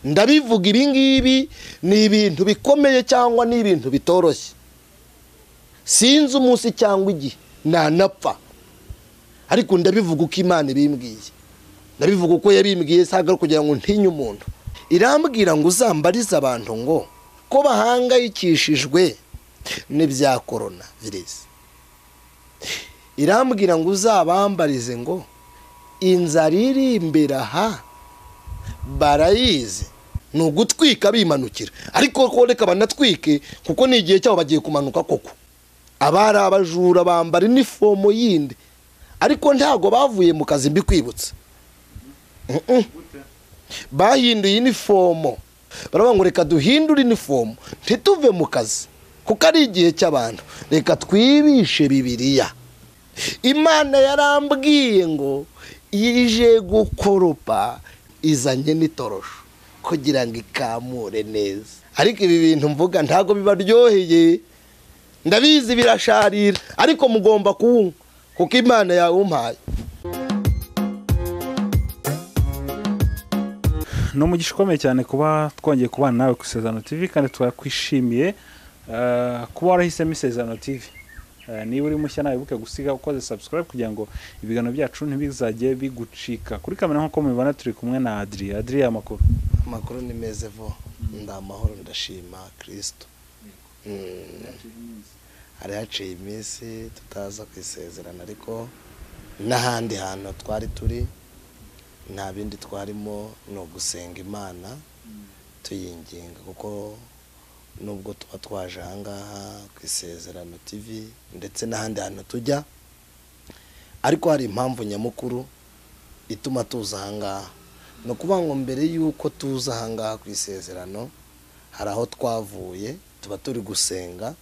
ndabivuga ibi ngibi ni ibintu bikomeye cyangwa ni ibintu bitoroshye sinzi umunsi cyangwa igihe nanapfa ariko ndabivuga uko imana ibimbwiye ndabivuga uko yabimbwiye saga kugira ngo ntinye umuntu irambwira ngo uzambarize abantu ngo ko bahangayikishijwe n'ibya korona virusi irambwira ngo uzabambarize ngo inzara iri imbere aha barayizi ni ugutwika bimanukira ariko ko reka banatwike kuko ni igihe cyabo bagiye kumanuka koko abari abajura bambara inifomo yindi ariko ntabwo bavuye mu kazi mbi kwibutsa bahinduye inifomo baravuga ngo reka duhindure inifomo ntituve mu kazi kuko ari igihe cy'abantu reka twibishe bibiriya imana yarambwiye ngo yije gukoropa izanye n'itorosho kugira ngo ikamure neza ariko ibi bintu mvuga ntabwo bibaryoheye ndabizi birasharira ariko mugomba kuwunywa kuko imana yawe umpaye ni umugisha ukomeye cyane kuba twongeye kubana nawe ku isezerano tv kandi twakwishimiye eh, kuba warahisemo isezerano tv Eh, niba uri mushya nawe buke gusiga ukoze subscribe kugira ngo ibiganiro byacu ntibizajye bigucika kuri kamera nk'uko mubibona turi kumwe na adri adri amakuru amakuru ni meza vo ndamahoro ndashima kirisito hari haciye iminsi tutaza kwisezerana ariko n'ahandi hantu twari turi nta bindi twarimo ni ugusenga imana tuyinginga kuko nubwo tuba twaje ahangaha ku isezerano tv ndetse n'ahandi hantu tujya ariko hari impamvu nyamukuru ituma tuza ahangaha ni ukuvuga ngo mbere y'uko tuza ahangaha ku isezerano hari aho twavuye tuba turi gusenga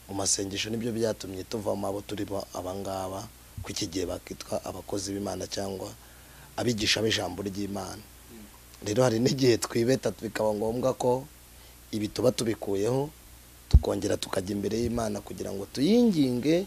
mu masengesho nibyo byatumye tuvamo abo turi bo abangaba ko iki gihe bakitwa abakozi b'imana cyangwa abigisha b'ijambo ry'imana rero hari n'igihe twibeta bikaba ngombwa ko ibi tuba tubikuyeho tukongera tukajya imbere y'imana kugira ngo tuyinginge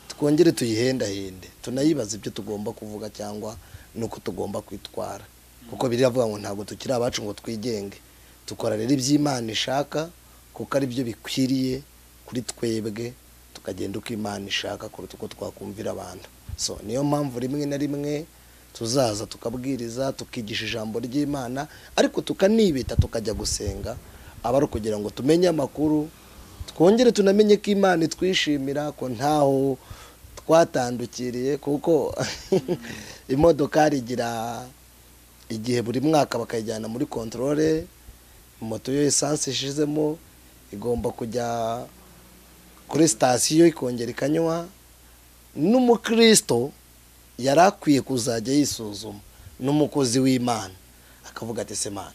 twongere tuyihendahende tunayibaze ibyo tugomba kuvuga cyangwa n'uko tugomba kwitwara kuko biravuga ngo ntabwo tukiri abacu ngo twigenge dukora rero iby'imana ishaka kuko ari byo bikwiriye kuri twebwe tukagenda uko imana ishaka kuruta uko twakumvira abantu so niyo mpamvu rimwe na rimwe tuzaza tukabwiriza tukigisha ijambo ry'imana ariko tukanibita tukajya gusenga aba ari ukugira ngo tumenye amakuru twongere tunamenye ko imana itwishimira ko ntaho twatandukiriye kuko imodokari igira igihe buri mwaka bakayijyana muri kontorore moto yo esanse ishizemo igomba kujya kuri sitasiyo ikongera ikanywa n'umukristo yari akwiye kuzajya yisuzuma n'umukozi w'imana akavuga ati semana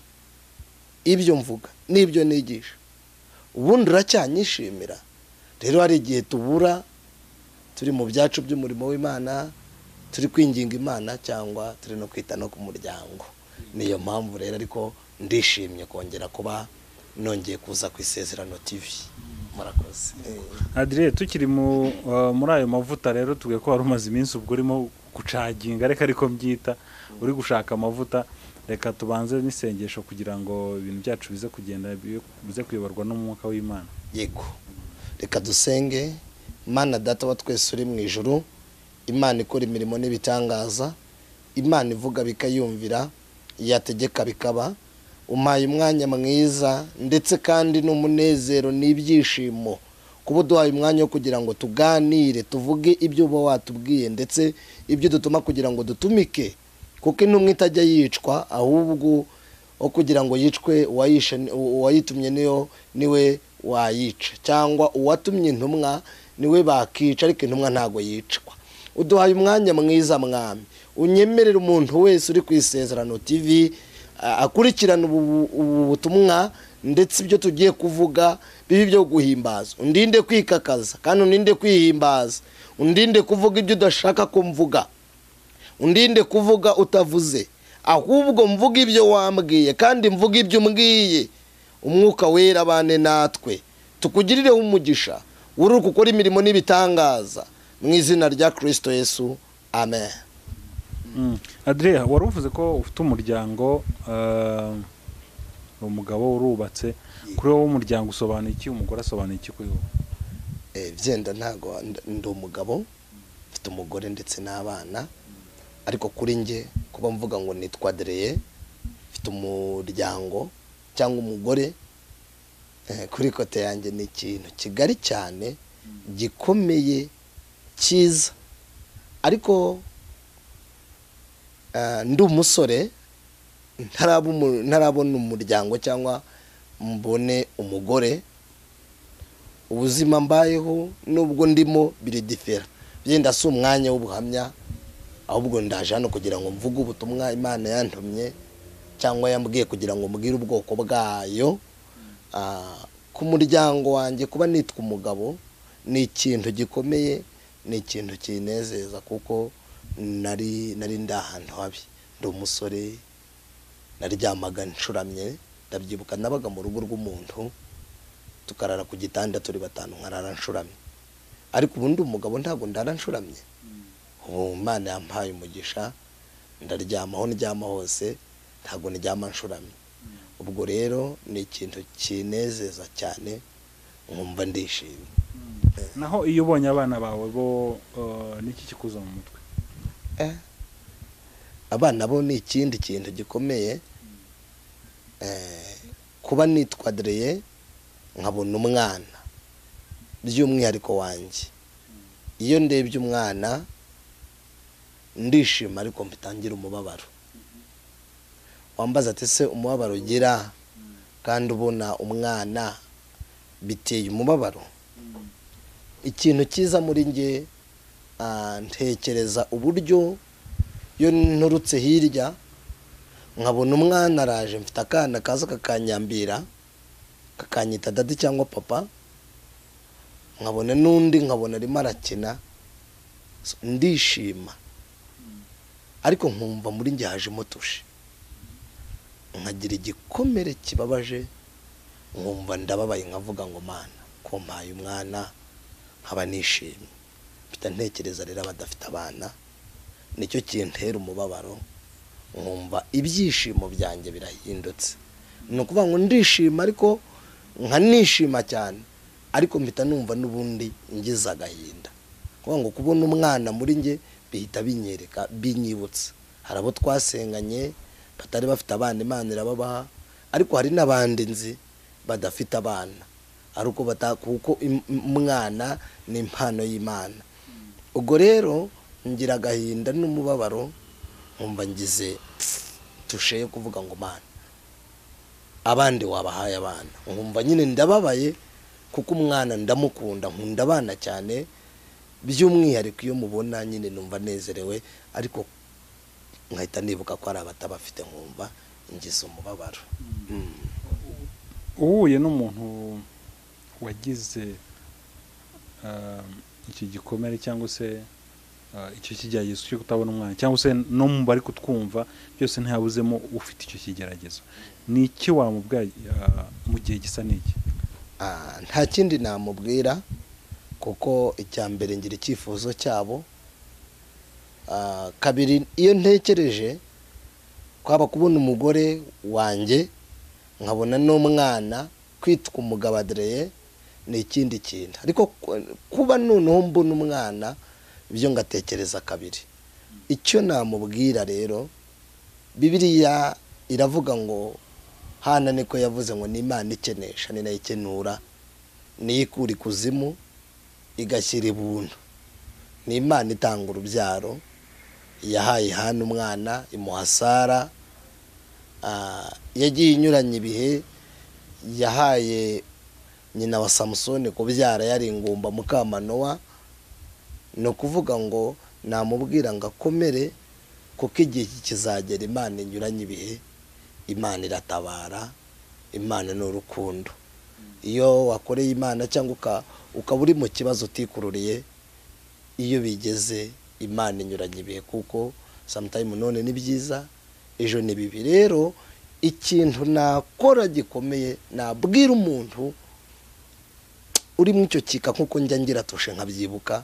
ibyo mvuga n'ibyo nigisha ubundi uracyanyishimira rero hari igihe tubura turi mu byacu by'umurimo w'imana turi kwinginga imana cyangwa turi no kwita no ku muryango niyo mpamvu rero ariko ndishimye kongera kuba nongeye kuza ku isezerano tv murakoze adriye tukiri mu, eh, muri ayo mavuta rero tubwiye ko wari umaze iminsi ubwo urimo gucaginga reka ariko mbyita uri gushaka amavuta reka tubanze n'isengesho kugira ngo ibintu byacu bize kugenda bi- bize kuyoborwa n'umwuka w'imana yego reka dusenge imana data wa twese uri mu ijuru imana ikora imirimo n'ibitangaza imana ivuga bikayumvira yategeka bikaba umpaye umwanya mwiza ndetse kandi n'umunezero n'ibyishimo kuba uduhaye umwanya wo kugira ngo tuganire tuvuge ibyo uba watubwiye ndetse ibyo dutuma kugira ngo dutumike kuko intumwa itajya yicwa ahubwo aho kugira ngo yicwe uwayishe ni- uwa- uwayitumye niyo niwe wayica cyangwa uwatumye intumwa niwe bakica ariko intumwa ntabwo yicwa uduhaye umwanya mwiza mwami unyemerera umuntu wese uri ku isezerano tv a- akurikirana ubu bu- ubu butumwa ndetse ibyo tugiye kuvuga bibe ibyo guhimbaza undinde kwikakaza kandi undinde kwihimbaza undinde kuvuga ibyo udashaka kumvuga undinde kuvuga utavuze ahubwo mvuga ibyo wambwiye kandi mvuga ibyo umbwiye umwuka wera abane natwe tukugirireho umugisha wuruka ukora imirimo n'ibitangaza mu izina rya kirisito yesu amen Mm. adriye wari uvuze ko ufite umuryango eh, ni umugabo urubatse kuri wowe umuryango usobanuye iki umugore asobanuye iki kuri wowe Eh, byenda ntago ndi- ndi umugabo mfite umugore ndetse n'abana ariko kuri njye kuba mvuga ngo nitwa dereye mfite umuryango cyangwa umugore eh, kuri kote yanjye ni ikintu kigari cyane gikomeye cyiza ariko eh, ndi umusore ntaraba umu- ntarabona umuryango cyangwa mbone umugore ubuzima mbayeho nubwo ndimo biridifera byenda si umwanya w'ubuhamya ahubwo ndaje hano kugira ngo mvuge ubutumwa imana yantumye cyangwa yambwiye kugira ngo mbwire ubwoko bwayo Ah, ku muryango wanjye kuba nitwa umugabo ni ikintu gikomeye ni ikintu kinezeza kuko nari nari ndi ahantu habi ndi umusore naryamaga ncuramye ndabyibuka nabaga mu rugo rw'umuntu tukarara ku gitanda turi batanu nkarara nshuramye ariko ubundi umugabo ntabwo ndara nshuramye ubu imana yampaye umugisha ndaryama aho ndyama hose ntabwo ndyama nshuramye ubwo rero ni ikintu kinezeza cyane nkumva ndishimye naho iyo ubonye abana bawe bo eh, niki kikuza mu mutwe Eh, abana bo ni ikindi kintu gikomeye Eh, kuba nitwadereye nkabona umwana by'umwihariko wanjye iyo ndebye umwana ndishima ariko mbitangira umubabaro wambaza ati se umubabaro ugira kandi ubona umwana biteye umubabaro ikintu cyiza muri njye ah, ntekereza uburyo iyo nturutse hirya nkabona umwana araje mfite akana kaza kakanyambira kakanyita dadi cyangwa papa nkabona n'undi nkabona arimo arakina So, ndishima ariko nkumva muri njye hajemo tushe nkagira igikomere kibabaje nkumva ndababaye nkavuga ngo mana ko mpaye umwana nkaba nishimye mpita ntekereza rero abadafite abana nicyo kintera umubabaro nkumva ibyishimo byanjye birahindutse ni ukuvuga ngo ndishima ariko nkanishima cyane ariko mpita numva n'ubundi ngize agahinda kuvuga ngo kubona umwana muri njye bihita binyereka binyibutsa hari abo twasenganye batari bafite abana imana irababaha ariko hari n'abandi nzi badafite abana ari uko bata- kuko im- umwana ni impano y'imana ubwo rero ngira agahinda n'umubabaro nkumva ngize tushe yo kuvuga ngo mana abandi wabahaye abana nkumva nyine ndababaye kuko umwana ndamukunda nkunda abana cyane by'umwihariko iyo mubona nyine numva nezerewe ariko nkahita nibuka ko hari abatabafite nkumva ngize umubabaro Mm. uhuye n'umuntu wagize eh, iki gikomere cyangwa se eh, icyo kigeragezo cyo kutabona umwana cyangwa se no mu bari kutwumva byose ntihabuzemo ufite icyo kigeragezo ni iki wamubwira eh, mu gihe gisa n'iki Ah, nta kindi namubwira kuko icya mbere ngira icyifuzo cyabo Ah, kabiri iyo ntekereje kwaba kubona umugore wanjye nkabona n'umwana kwitwa umugabo adereye ni ikindi kintu ariko ku- kuba noneho mbona umwana byo ngatekereza kabiri icyo namubwira rero bibiliya iravuga ngo hana niko yavuze ngo ni imana ikenesha ni nayo ikenura niyo ikura ikuzimu igashyira ibuntu ni imana itanga urubyaro yahaye hana umwana imuha sara Ah, yagiye inyuranya ibihe yahaye nyina wa samusoni kubyara yari ingumba mukamanowa ni ukuvuga ngo namubwira ngo akomere kuko igihe kizagera imana inyuranye ibihe imana iratabara imana ni urukundo iyo wakoreye imana cyangwa uka- ukaba uri mu kibazo utikururiye iyo bigeze imana inyuranye ibihe kuko samutayimu none ni byiza ejo ni bibi rero ikintu nakora gikomeye nabwira umuntu uri muri icyo kika nk'uko njya ngira tushe nkabyibuka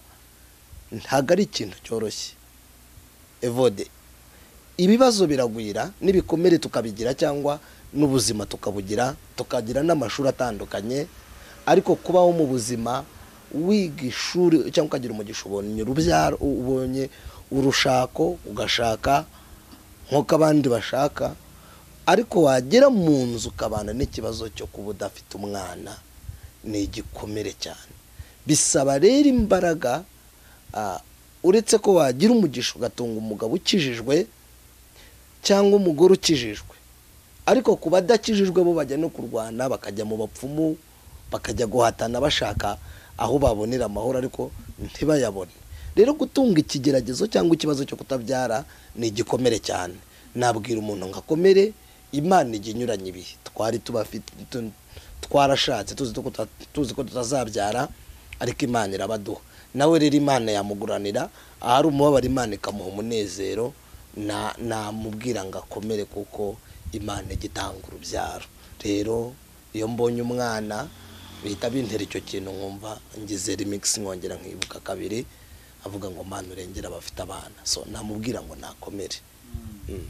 ntabwo ari ikintu cyoroshye evode ibibazo biragwira n'ibikomere tukabigira cyangwa n'ubuzima tukabugira tukagira n'amashuri atandukanye ariko kubaho mu buzima wiga ishuri cyangwa ukagira umugisha ubonye urubyaro ubonye urushako ugashaka nk'uko abandi bashaka ariko wagera mu nzu ukabana n'ikibazo cyo kuba udafite umwana ni igikomere cyane bisaba rero imbaraga ah, uretse ko wagira umugisha ugatunga umugabo ukijijwe cyangwa umugore ukijijwe ariko ku badakijijwe bo bajya no kurwana bakajya mu bapfumu bakajya guhatana bashaka aho babonera amahoro ariko ntibayabone rero gutunga ikigeragezo cyangwa ikibazo cyo kutabyara ni igikomere cyane nabwira umuntu ngo akomere imana ijya inyuranye ibihe twari tubafite tu- twarashatse tuzi ko tuta- tuzi ko tutazabyara ariko imana irabaduha nawe rero imana yamuguranira ahari umubabaro imana ikamuha umunezero na- namubwira ngo akomere kuko imana ijya itanga urubyaro rero iyo mbonye umwana bihita bintera icyo kintu nkumva ngize remix nkongera nkibuka kabiri avuga ngo mana urengera abafite abana so namubwira ngo nakomere Mm.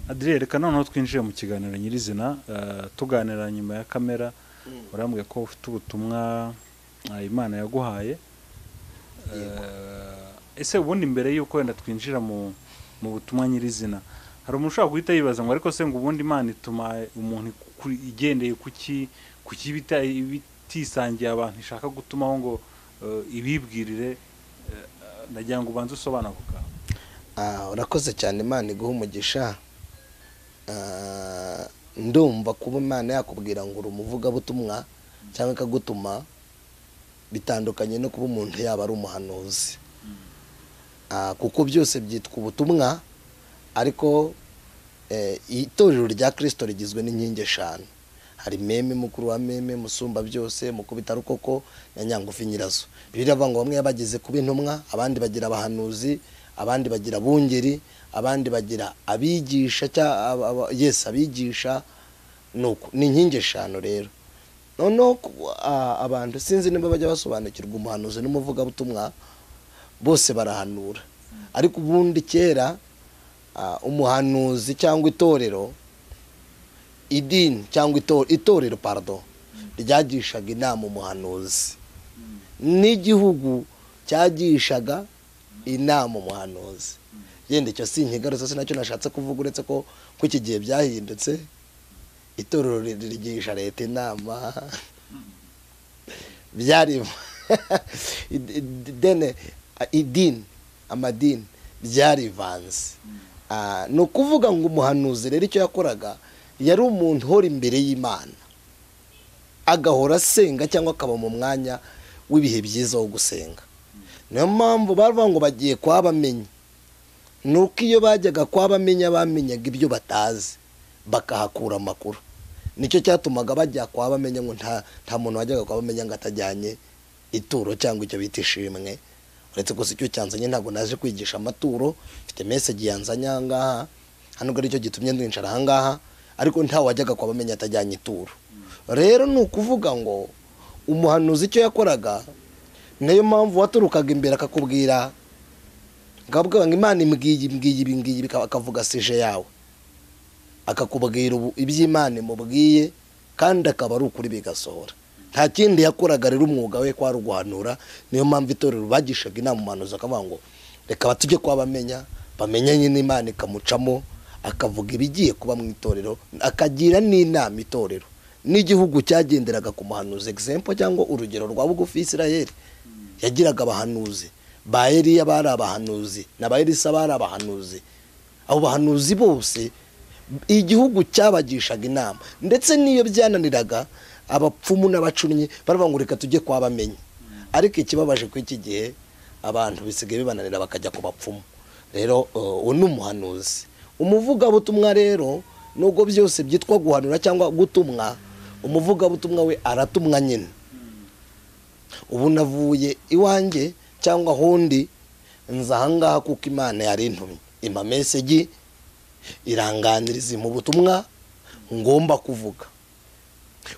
adriel reka noneho twinjiye mu kiganiro nyirizina eh, tuganira nyuma ya kamera urambwira ko ufite ubutumwa eh, imana yaguhaye Eh, ese ubundi mbere y'uko wenda twinjira mu mu butumwa nyirizina hari umuntu ushobora guhita yibaza ngo ariko se ngo ubundi imana ituma umuntu iku- igendeye ku ki ku kibi ita- ibitisangiye abantu ishaka gutumaho ngo eh, ibibwirire eh, nagira ngo ubanze usobanura ako kantu Ah, urakoze cyane imana iguha umugisha Ah, ndumva kuba imana yakubwira ngo uri umuvugabutumwa cyangwa ikagutuma bitandukanye no kuba umuntu yaba ari umuhanuzi Ah, kuko byose byitwa ubutumwa ariko eh, itorero rya kirisito rigizwe n'inkingi eshanu hari meme mukuru wa meme musumba byose mukubita rukoko na nyangufi nyirazo biravuga ngo bamwe bagize kuba intumwa abandi bagira abahanuzi abandi bagira bungeri abandi bagira abigisha cya- aba- aba- yes abigisha nuko ni inkingi eshanu rero noneho ku- a- abantu sinzi niba bajya basobanukirwa umuhanuzi n'umuvugabutumwa bose barahanura ariko ubundi kera ah, umuhanuzi cyangwa itorero idini cyangwa ito- itorero pardon ryagishaga inama umuhanuzi n'igihugu cyagishaga inama umuhanuzi yenda icyo si inkigarutse sinacyo nashatse kuvuga uretse ko ko iki gihe byahindutse itorero ri- rigisha leta inama byarimo Id- id- dene a- idini amadini byarivanze Ah, ni ukuvuga ngo umuhanuzi rero icyo yakoraga yari umuntu uhora imbere y'imana agahora asenga cyangwa akaba mu mwanya w'ibihe byiza wo gusenga niyo mpamvu baravuga ngo bagiye kwa bamenye ni uko iyo bajyaga kwa bamenya bamenyaga ibyo batazi bakahakura amakuru nicyo cyatumaga bajya kwa bamenya ngo nta nta muntu wajyaga kwa bamenya ngo atajyanye ituro cyangwa icyo bita ishimwe uretse gusa icyo cyanzanye ntabwo naje kwigisha amaturo mfite mesegi yanzanye aha ngaha hano ubwo aricyo gitumye ndinjira aha ngaha ariko ntawe wajyaga kwa bamenya atajyanye ituro rero ni ukuvuga ngo umuhanuzi icyo yakoraga niyo mpamvu waturukaga imbere akakubwira ngavuga ngo imana imbwiye imbwiye ibi ngiyi bikaba- akavuga sije yawe akakubwira ubu- iby'imana imubwiye kandi akaba ari ukuri bigasohora nta kindi yakoraga rero umwuga we kwari uguhanura niyo mpamvu itorero bagishaga inama umuhanuzi akavuga ngo reka batujye kuba bamenya bamenya nyine imana ikamucamo akavuga ibigiye kuba mu itorero akagira n'inama itorero n'igihugu cyagenderaga ku muhanuzi egisempo cyangwa urugero rwa bugufi isirayeli yagiraga abahanuzi ba Eliya bari abahanuzi na ba Elisa bari abahanuzi abo bahanuzi bose igihugu cyabagishaga inama ndetse n'iyo byananiraga abapfumu n'abacunnyi baravuga ngo reka tujye kwa bamenye ariko ikibabaje ko iki gihe abantu bisigaye bibananira bakajya ku bapfumu rero uh, uwo ni umuhanuzi umuvugabutumwa rero nubwo byose byitwa guhanura cyangwa gutumwa umuvugabutumwa we aratumwa nyine ubu navuye iwanjye cyangwa ahundi nza ahangaha kuko imana yari intumye impa mesegi iranganiriza mu butumwa ngomba kuvuga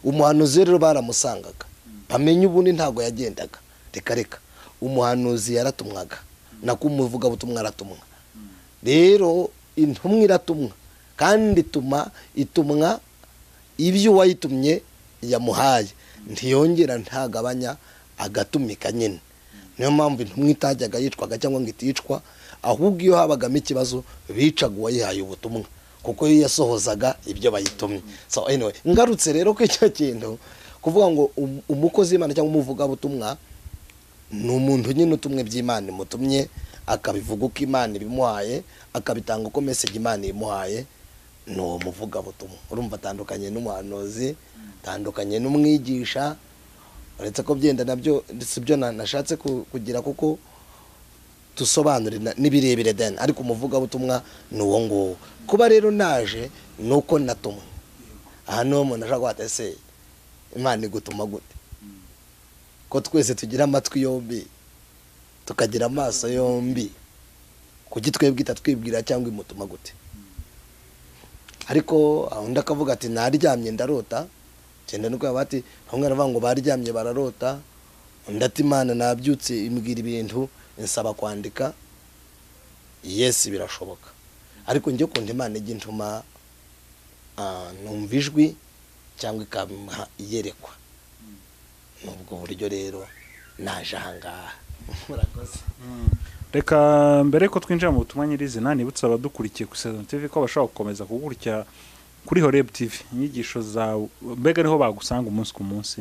umuhanuzi rero baramusangaga bamenye ubundi ntabwo yagendaga reka reka umuhanuzi yaratumwaga nako umuvugabutumwa aratumwa rero intumwa iratumwa kandi ituma itumwa ibyo uwayitumye yamuhaye ntiyongera ntagabanya agatumika nyine niyo mpamvu intumwa itajyaga yicwaga cyangwa ngo iticwa ahubwo iyo habagamo ikibazo bicaga uwayihaye ubutumwa kuko iyo yasohozaga ibyo bayitumye so anyway ngarutse rero ko icyo kintu kuvuga ngo um- umukozi w'imana cyangwa umuvugabutumwa ni umuntu nyine utumwe by'imana imutumye akabivuga uko imana ibimuhaye akabitanga uko mesegi imana imuhaye ni uwo muvugabutumwa urumva atandukanye n'umuhanuzi atandukanye n'umwigisha uretse ko byenda nabyo si byo na- nashatse ku- kugira kuko dusobanure na- n'ibirebire deni ariko umuvugabutumwa ni uwo nguwo kuba rero naje ni uko natumwe aha niho umuntu ashaka guhata ese imana igutuma gute ko twese tugira amatwi yombi tukagira amaso yombi kuki twebwe itatwibwira cyangwa imutuma gute ariko aho undi akavuga ati naryamye ndarota genda nuko yaba ati bamwe baravuga ngo baryamye bararota undi ati imana nabyutse imbwira ibintu insaba kwandika yesi birashoboka ariko njye ukunda imana ijya intuma ah, numva ijwi cyangwa ikampa iyerekwa ni ubwo buryo rero naje ahangaha murakoze reka mbere ko twinjira mu butumwa nyirizina nibutse abadukurikiye ku isezerano tv ko bashobora gukomeza kugukurikira kuri horeb tv inyigisho zawe mbega niho bagusanga umunsi ku munsi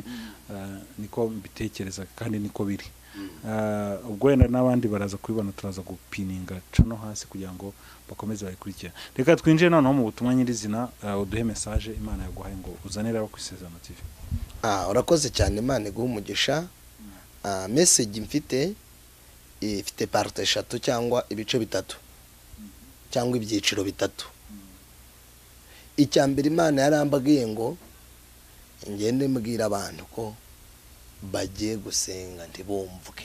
eh, niko mbitekereza kandi niko biri Eh, ubwo wenda n'abandi baraza kubibona turaza gupininga cano hasi kugira ngo bakomeze bayikurikira reka twinjire noneho mu butumwa nyirizina eh, uduhe mesaje imana yaguhaye ngo uzanire abo ku isezerano tv Ah, urakoze cyane imana iguha umugisha Ah, message mfite ifite parte eshatu cyangwa ibice bitatu cyangwa ibyiciro bitatu icya mbere imana yarambabwiye ngo ngende mbwira abantu ko bagiye gusenga ntibumvwe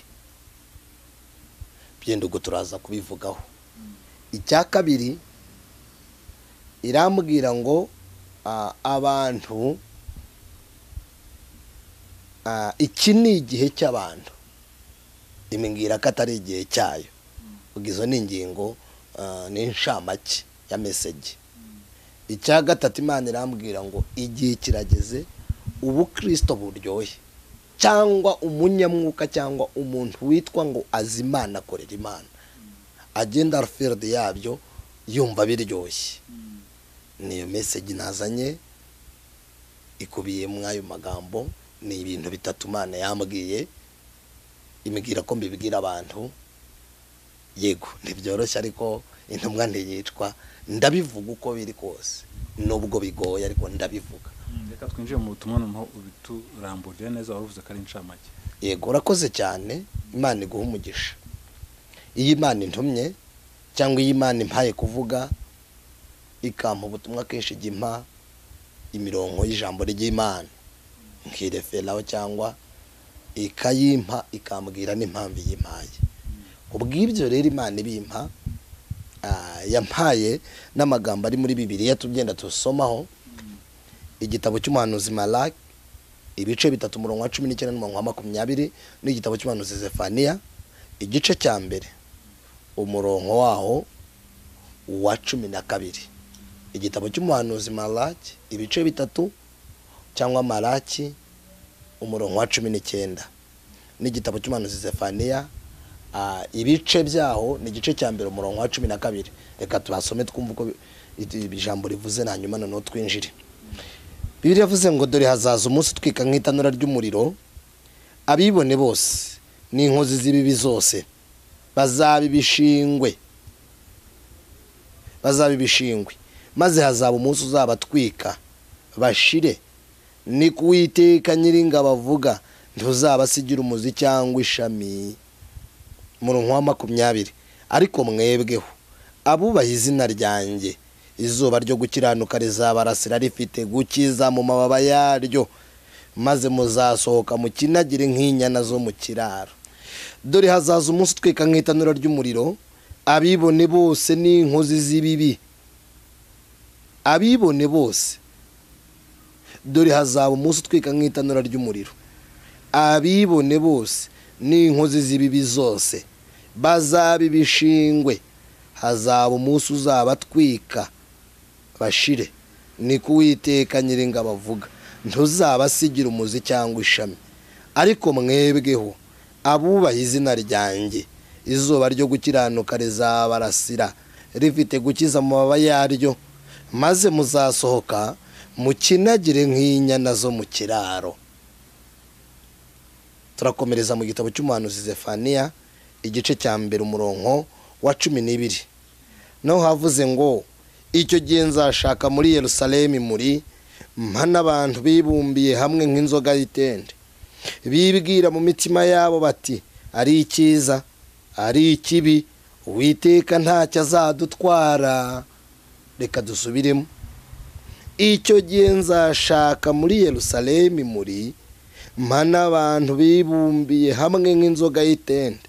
byenda ubwo turaza kubivugaho icya kabiri irambwira ngo ah, abantu Ah, iki ni igihe cy'abantu imbwira ko atari igihe cyayo ubwo izo ni ingingo ah, ni inshamake ya meseji icya gatatu imana irambwira ngo igihe kirageze ubukristo buryohe cyangwa umunyamwuka cyangwa umuntu witwa ngo azi imana akorera imana agenda arfiridi yabyo yumva biryoshye niyo meseji nazanye ikubiye muri ayo magambo ni ibintu bitatu imana yambwiye imubwira ko mbibwira abantu yego ntibyoroshye ariko intumwa ntiyicwa ndabivuga uko biri kose nubwo bigoye ariko ndabivuga reka twinjire mu butumwa noneho ubituramburire neza waruvuze ko ari inshamake yego urakoze cyane imana iguha umugisha iyo imana intumye cyangwa iyo imana impaye kuvuga ikampa ubutumwa kenshi ijya impa imirongo y'ijambo ry'imana nkireferaho cyangwa ikayimpa ikambwira n'impamvu iyimpaye ubw'ibyo rero imana ibimpa ah, yampaye n'amagambo ari muri bibiliya tugenda tusomaho igitabo cy'umuhanuzi malaki ibice bitatu umurongo wa cumi n'icyenda n'umurongo wa makumyabiri n'igitabo cy'umuhanuzi zefaniya igice cya mbere umurongo waho wa cumi na kabiri igitabo cy'umuhanuzi malaki ibice bitatu cyangwa malaki umurongo wa cumi n'icyenda n'igitabo cy'umuhanuzi zefaniya ah, ibice byaho ni igice cya mbere umurongo wa cumi na kabiri reka tubasome twumve uko bi- iri jambo rivuze hanyuma noneho twinjire bibiri yavuze ngo dore hazaza umunsi utwika nk'itanura ry'umuriro abibone bose n'inkozi z'ibibi zose bazaba ibishingwe bazaba ibishingwe maze hazaba umunsi uzabatwika bashire ni ku witeka nyiringabo avuga ntuzabasigira umuzi cyangwa ishami murongo wa makumyabiri ariko mwebweho abubaha izina ryanjye izuba ryo gukiranuka rizabarasira rifite gukiza mu mababa yaryo maze muzasohoka mukinagire nk'inyana zo mu kiraro dore hazaza umunsi utwika nk'itanura ry'umuriro abibone bose n'inkozi z'ibibi abibone bose dore hazaba umunsi utwika nk'itanura ry'umuriro abibone bose n'inkozi z'ibibi zose bazaba ibishingwe hazaba umunsi uzabatwika bashire ni ko uwiteka nyiringabo avuga ntuzabasigira umuzi cyangwa ishami ariko mwebweho abubaha izina ryanjye izuba ryo gukiranuka rizabarasira rifite gukiza amababa yaryo maze muzasohoka mukinagire nk'inyana zo mu kiraro turakomereza mu gitabo cy'umuhanuzi zefaniya igice cya mbere umurongo wa cumi n'ibiri naho havuze ngo icyo gihe nzashaka muri yerusalemu muri mpa n'abantu bibumbiye hamwe nk'inzoga y'itende bibwira mu mitima yabo bati ari icyiza ari ikibi uwiteka ntacyo azadutwara reka dusubiremo icyo gihe nzashaka muri yerusalemu muri mpa n'abantu bibumbiye hamwe nk'inzoga y'itende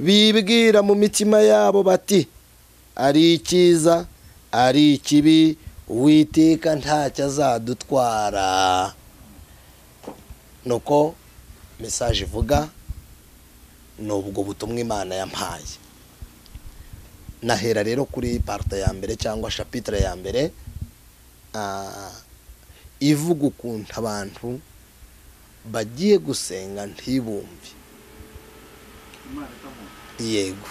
bibwira mu mitima yabo bati ari icyiza ari ikibi uwiteka ntacyo azadutwara nuko mesaje ivuga ni ubwo butumwa imana yampaye nahera rero kuri parite ya mbere cyangwa shapitire ya mbere ah, ivuga ukuntu abantu bagiye gusenga ntibumve yego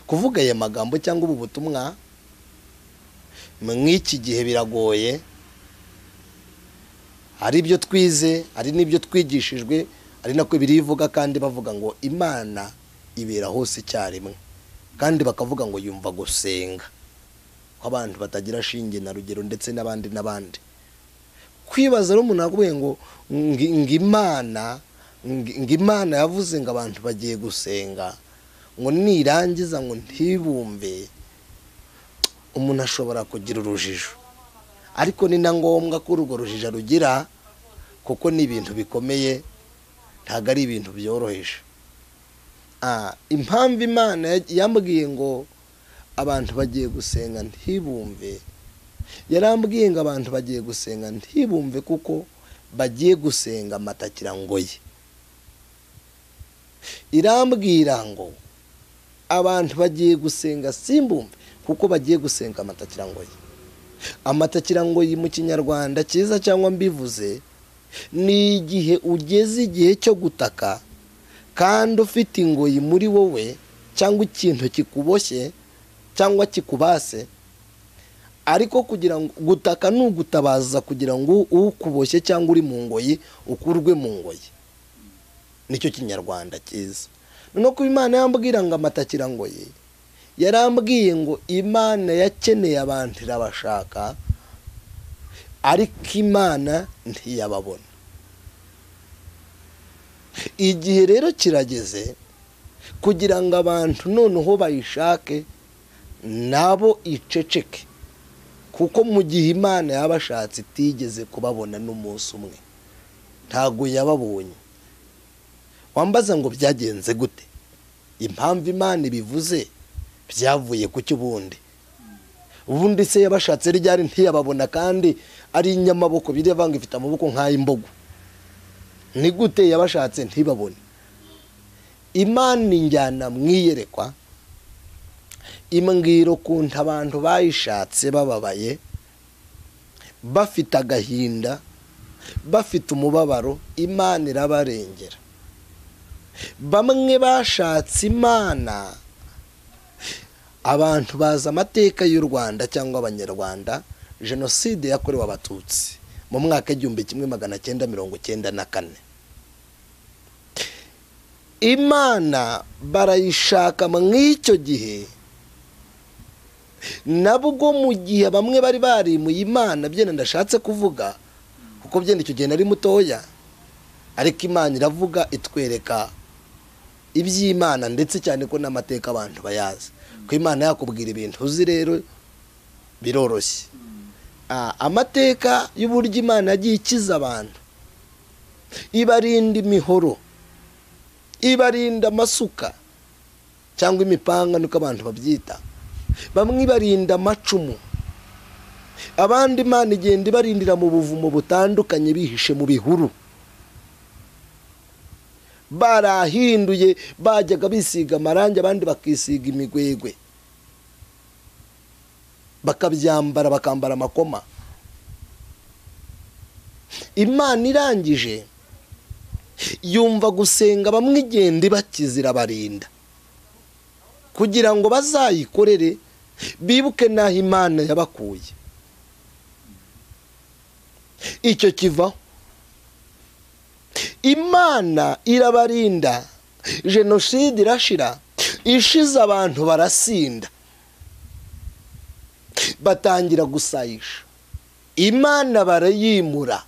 kuvuga aya magambo cyangwa ubu butumwa mw'iki gihe biragoye hari ibyo twize hari n'ibyo twigishijwe ari nako birivuga kandi bavuga ngo imana ibera hose icyarimwe kandi bakavuga ngo yumva gusenga ko abantu batagira shinge na rugero ndetse n'abandi n'abandi kwibaza rero umuntu akubwiye ngo ngi- ngo imana ngi- ngo imana yavuze ngo abantu bagiye gusenga ngo nirangiza ngo ntibumve umuntu ashobora kugira urujijo ariko ni na ngombwa ko urwo rujijo rugira kuko ni ibintu bikomeye ntabwo ari ibintu byoroheje Ah, impamvu imana ya- yambwiye ngo abantu bagiye gusenga ntibumve yarambwiye ngo abantu bagiye gusenga ntibumve kuko bagiye gusenga amatakira ngo ye irambwira ngo abantu bagiye gusenga simbumve kuko bagiye gusenga amatakira ngo ye amatakira ngo ye mu kinyarwanda cyiza cyangwa mbivuze ni igihe ugeze igihe cyo gutaka kandi ufite ingoyi muri wowe cyangwa ikintu kikuboshye cyangwa kikubase ariko kugira ngo gutaka ni ugutabaza kugira ngo ukuboshye cyangwa uri mu ngoyi ukurwe mu ngoyi nicyo kinyarwanda cyiza noneho kuba imana yambwira ngo amatakira ngo ye yarambwiye ngo imana yakeneye abantu irabashaka ariko imana ntiyababona igihe rero kirageze kugira ngo abantu noneho bayishake nabo iceceke kuko mu gihe imana yabashatse itigeze kubabona n'umunsi umwe ntabwo yababonye wambaza ngo byagenze gute impamvu imana ibivuze byavuye ku cy'ubundi ubundi se yabashatse ryari ntiyababona kandi ari inyamaboko biriya vanga ifite amaboko nk'ay'imbogo ni gute yabashatse ntibabone imana injyana mwiyerekwa imbwira ukuntu abantu bayishatse bababaye bafite agahinda bafite umubabaro imana irabarengera bamwe bashatse imana abantu bazi amateka y'u rwanda cyangwa abanyarwanda jenoside yakorewe abatutsi mu mwaka w'igihumbi kimwe magana cyenda mirongo cyenda na kane imana barayishaka mw'icyo gihe nabwo mu gihe bamwe bari barimuye imana byenda ndashatse kuvuga kuko byenda icyo gihe nari mutoya ariko imana iravuga itwereka iby'imana ndetse cyane ko n'amateka abantu bayazi ko imana yakubwira ibintu uzi rero biroroshye Ah, amateka y'uburyo imana yagiye ikiza abantu ibarinda imihoro ibarinda amasuka cyangwa imipanga niko abantu babyita bamwe ibarinda amacumu abandi imana igenda ibarindira mu buvumo butandukanye bihishe mu bihuru barahinduye bajyaga bisiga amarangi abandi bakisiga imigwegwe bakabyambara bakambara amakoma imana irangije yumva gusenga bamwigenda ibakizira abarinda kugira ngo bazayikorere bibuke n'aho imana yabakuye icyo kivaho imana irabarinda jenoside irashira ishize abantu barasinda batangira gusayisha imana barayimura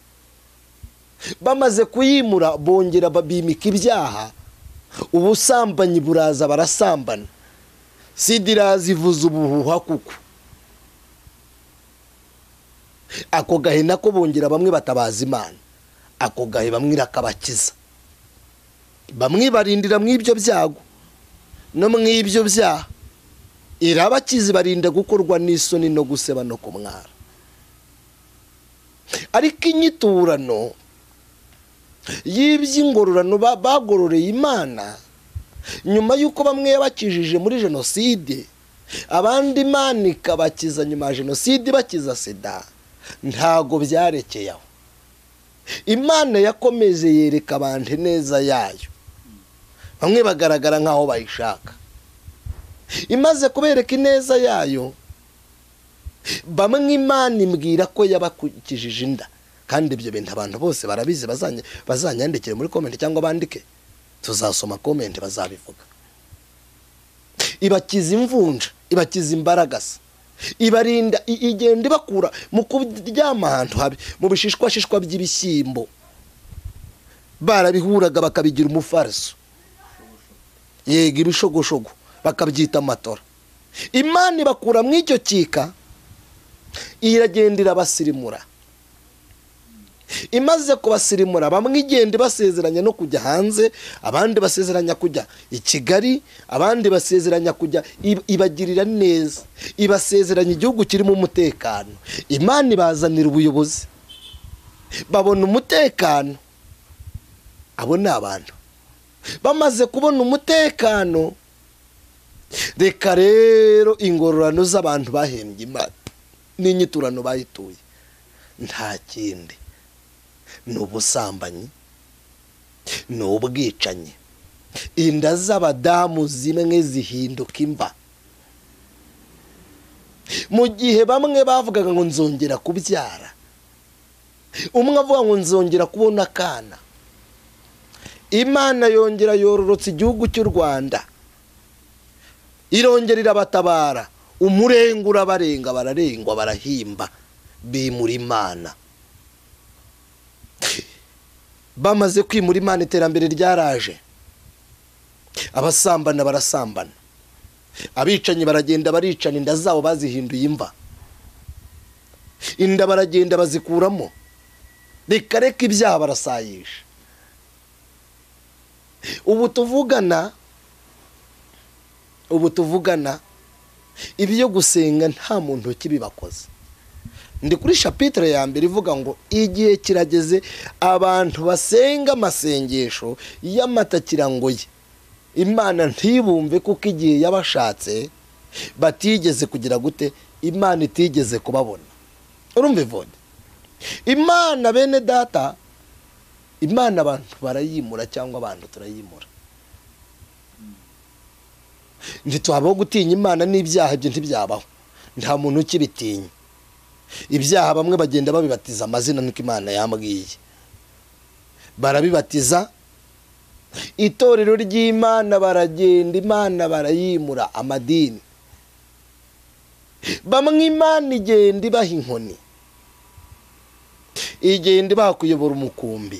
bamaze kuyimura bongera bimika ibyaha ubusambanyi buraza barasambana sida iraza ivuza ubuhuha kuko ako gahe nako bongera bamwe batabaza imana ako gahe bamwe irakabakiza bamwe barindira mu ibyo byago no mu ibyo byaha irabakizi barinda gukorwa n'isoni no guseba no kumwara ariko inyiturano y'iby'ingororano bagororeye imana nyuma y'uko bamwe yabakijije muri jenoside abandi imana ikabakiza nyuma ya jenoside bakiza sida ntago byarekeye aho imana yakomeje yereka abantu neza yayo bamwe bagaragara nk'aho bayishaka imaze kubereka ineza yayo bamwe imana imbwira ko yabakikijije inda kandi ibyo bintu abantu bose barabizi bazanyandikire muri komenti cyangwa bandike tuzasoma komenti bazabivuga ibakiza imvunja ibakiza imbaragasa ibarinda igenda ibakura mu kuryama ahantu habi mu bishishwashishwa by'ibishyimbo barabihuraga bakabigira umufariso yega ibishogoshogo bakabyita amatora imana ibakura mu icyo cyika iragenda irabasirimura imaze kubasirimura bamwe igenda ibasezeranya no kujya hanze abandi basezeranya kujya i kigali abandi basezeranya kujya ibagirira neza ibasezeranya igihugu kirimo umutekano imana ibazanira ubuyobozi babona umutekano abo ni abantu bamaze kubona umutekano reka rero ingororano z'abantu bahembye imana n'inyiturano bayituye nta kindi ni ubusambanyi ni ubwicanyi inda z'abadamu zimwe zihinduka imva mu gihe bamwe bavugaga ngo nzongera kubyara umwe avuga ngo nzongera kubona akana imana yongera yororotse igihugu cy'u rwanda irongera irabatabara umurenge urabarenga bararengwa barahimba bimura imana bamaze kwimura imana iterambere ryaraje abasambana barasambana abicanyi baragenda baricana inda zabo bazihinduye imva inda baragenda bazikuramo reka reka ibyaha barasayisha ubu tuvugana ubu tuvugana ibyo gusenga nta muntu ukibibakoze ndi kuri shapitire ya mbere ivuga ngo igihe kirageze abantu basenga amasengesho y'amatakirangoye imana ntibumve kuko igihe yabashatse batigeze kugira gute imana itigeze kubabona urumva ivode imana bene data imana abantu barayimura cyangwa abantu turayimura ntituhabaho gutinya imana n'ibyaha ibyo ntibyabaho nta muntu ukibitinya ibyaha bamwe bagenda babibatiza amazina niko imana yambwiye barabibatiza itorero ry'imana baragenda imana barayimura amadini bamwe imana igenda ibaha inkoni igenda ibaha kuyobora umukumbi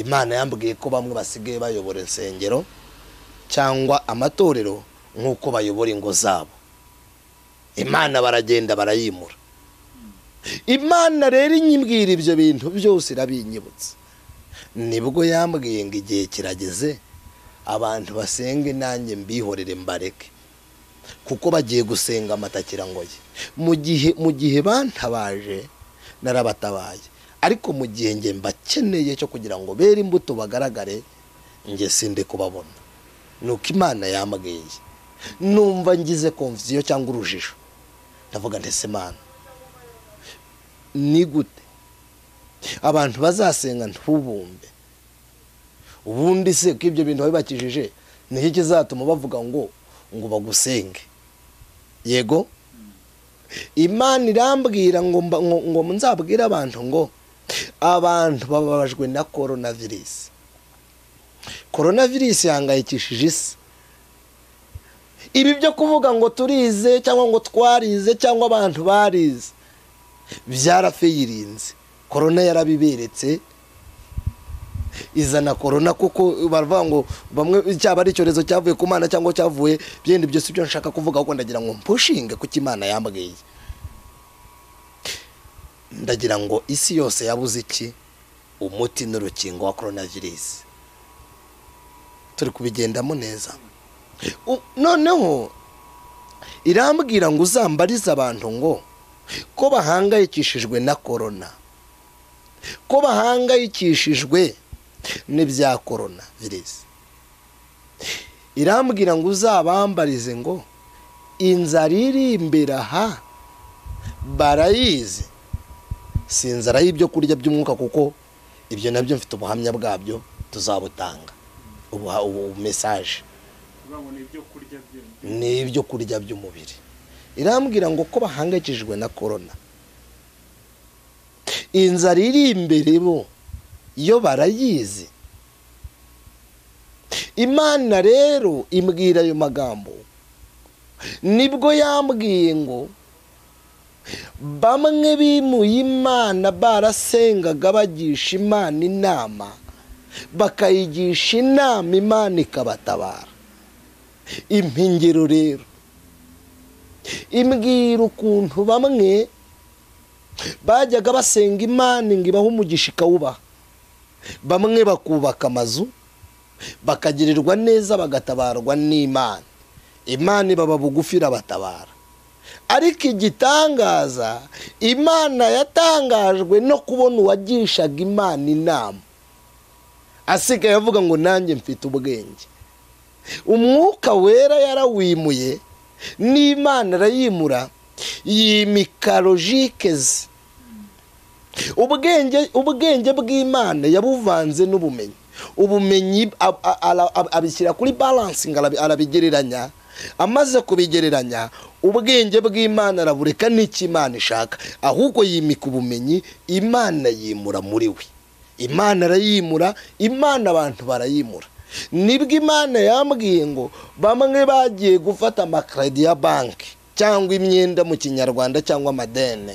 imana yambwiye ko bamwe basigaye bayobora insengero cyangwa amatorero nk'uko bayobora ingo zabo imana baragenda barayimura imana rero inyibwira ibyo bintu byose irabinyibutsa nibwo yambwiye ngo igihe kirageze abantu basenge nanjye mbihorere mbareke kuko bagiye gusenga amatakirangoye mu gihe mu gihe bantabaje narabatabaye ariko mu gihe nge mbakeneye cyo kugira ngo bere imbuto bagaragare nge sinde kubabona nuko imana yambwiye numva ngize konviziyo cyangwa urujijo ndavuga ndetse mana ni gute abantu bazasenga ntubumbe ubundi se ko ibyo bintu wabibakijije niki kizatuma bavuga ngo ngo bagusenge yego imana irambwira ngo mba- ngo- ngo nzabwire abantu ngo abantu bababajwe na korona virusi korona virusi ihangayikishije isi ibi byo kuvuga ngo turize cyangwa ngo twarize cyangwa abantu barize byarafiyirinze korona yarabiberetse izana korona kuko baravuga ngo bamwe cyaba ari icyorezo cyavuye ku mana cyangwa cyavuye byenda ibyo si byo nshaka kuvuga ahubwo ndagira ngo mpushinge kuko imana yambwiye ndagira ngo isi yose yabuze iki umuti n'urukingo wa korona virusi turi kubigendamo neza U- noneho irambwira ngo uzambarize abantu ngo ko bahangayikishijwe na korona ko bahangayikishijwe n'ibya korona virusi irambwira ngo uzabambarize ngo inzara iri imbere aha barayizi si inzara y'ibyo kurya by'umwuka kuko ibyo nabyo mfite ubuhamya bwabyo tuzabutanga ubuha- ubu mesaje ni ibyo kurya by'umubiri irambwira ngo ko bahangayikishijwe na korona inzara iri imbere bo yo barayizi imana rero imbwira ayo magambo nibwo yambwiye ngo bamwe bimuye imana barasengaga bagisha imana inama bakayigisha inama imana ikabatabara impingiro rero imbwira ukuntu bamwe bajyaga basenga imana ngo ibahe umugisha ikawubaha bamwe bakubaka amazu bakagirirwa neza bagatabarwa n'imana imana ibaba bugufi irabatabara ariko igitangaza imana yatangajwe no kubona uwagishaga imana inama asigaye avuga ngo nanjye mfite ubwenge umwuka wera yarawimuye n'imana arayimura yimika logike ze ubwenge ubwenge bw'imana yabuvanze n'ubumenyi ubumenyi ab- a- ara- ab- abishyira kuri balansingi arabi- arabigereranya amaze kubigereranya ubwenge bw'imana arabureka n'icyo imana ishaka ahubwo yimika ubumenyi imana yimura muri we imana arayimura imana abantu barayimura nibwo imana yambwiye ngo bamwe bagiye gufata amakaredi ya banki cyangwa imyenda mu kinyarwanda cyangwa amadene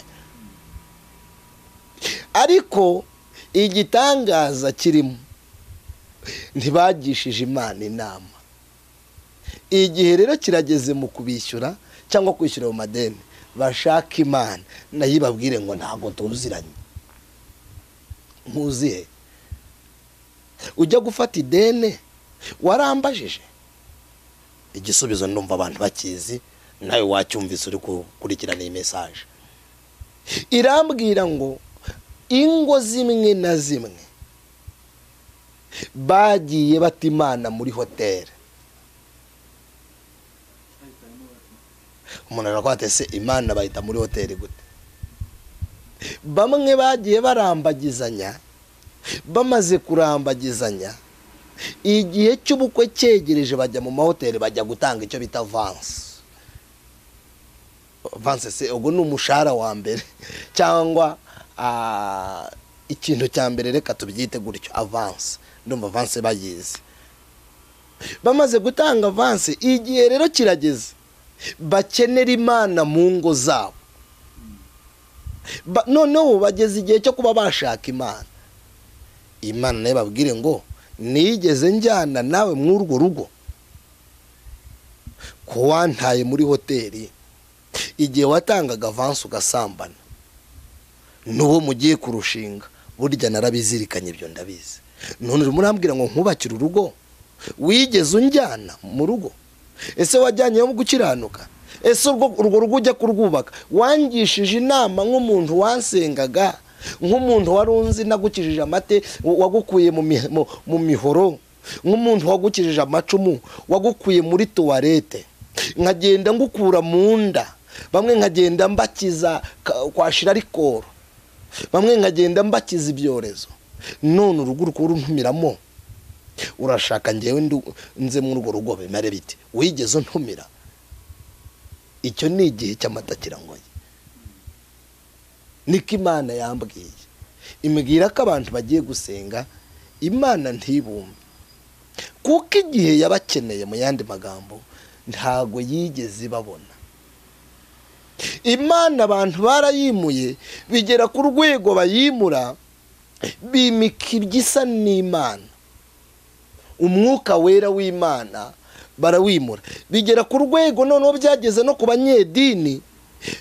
ariko igitangaza kirimo ntibagishije imana inama igihe rero kirageze mu kubishyura cyangwa kwishyura ayo madeni bashaka imana nayo ibabwire ngo ntabwo tuziranye nkuzihe ujya gufata ideni warambajije igisubizo numva abantu bakizi nawe wacyumvise uri gukurikirana iyi mesaje irambwira ngo ingo zimwe na zimwe bagiye bata imana muri hoteli umuntu arakwate se imana bayita muri hoteli gute bamwe bagiye barambagizanya bamaze kurambagizanya igihe cy'ubukwe cyegereje bajya mu mahoteli bajya gutanga icyo bita vansi vansi se ubwo ni umushahara wa mbere cyangwa ah, ikintu cya mbere reka tubyite gutyo avansi ndumva avansi bayizi bamaze gutanga avansi igihe rero kirageze bakenera imana mu ngo zabo Ba- noneho bageze igihe cyo kuba bashaka imana imana nayo babwire ngo nigeze njyana nawe muri urwo rugo ko wantaye muri hoteli igihe watangaga avansi ugasambana n'uwo mugiye kurushinga burya narabizirikanye ibyo ndabizi none murambwira ngo nkubakire urugo wigeze unjyana mu rugo ese wajyanyeyo mu gukiranuka ese urwo urwo rugo ujya kurwubaka wangishije inama nk'umuntu wansengaga nk'umuntu wari unzi nagukijije amate wa- wagukuye mu mi- mu- mu mihoro nk'umuntu wagukijije amacumu wagukuye muri tuwarete nkagenda ngukura mu nda bamwe nkagenda mbakiza ka- kwashira arikoro bamwe nkagenda mbakiza ibyorezo none urugo uri runtumiramo urashaka ngewe ndu- nze muri urwo rugo bimare biti wigeze untumira icyo ni igihe cy'amata kirangoye niko imana yambwiye imbwira ko abantu bagiye gusenga imana ntibumve kuko igihe yabakeneye mu yandi magambo ntago yigeze ibabona imana abantu barayimuye bigera ku rwego bayimura bimika ibyisa n'imana umwuka wera w'imana barawimura bigera ku rwego noneho byageze no ku banyedini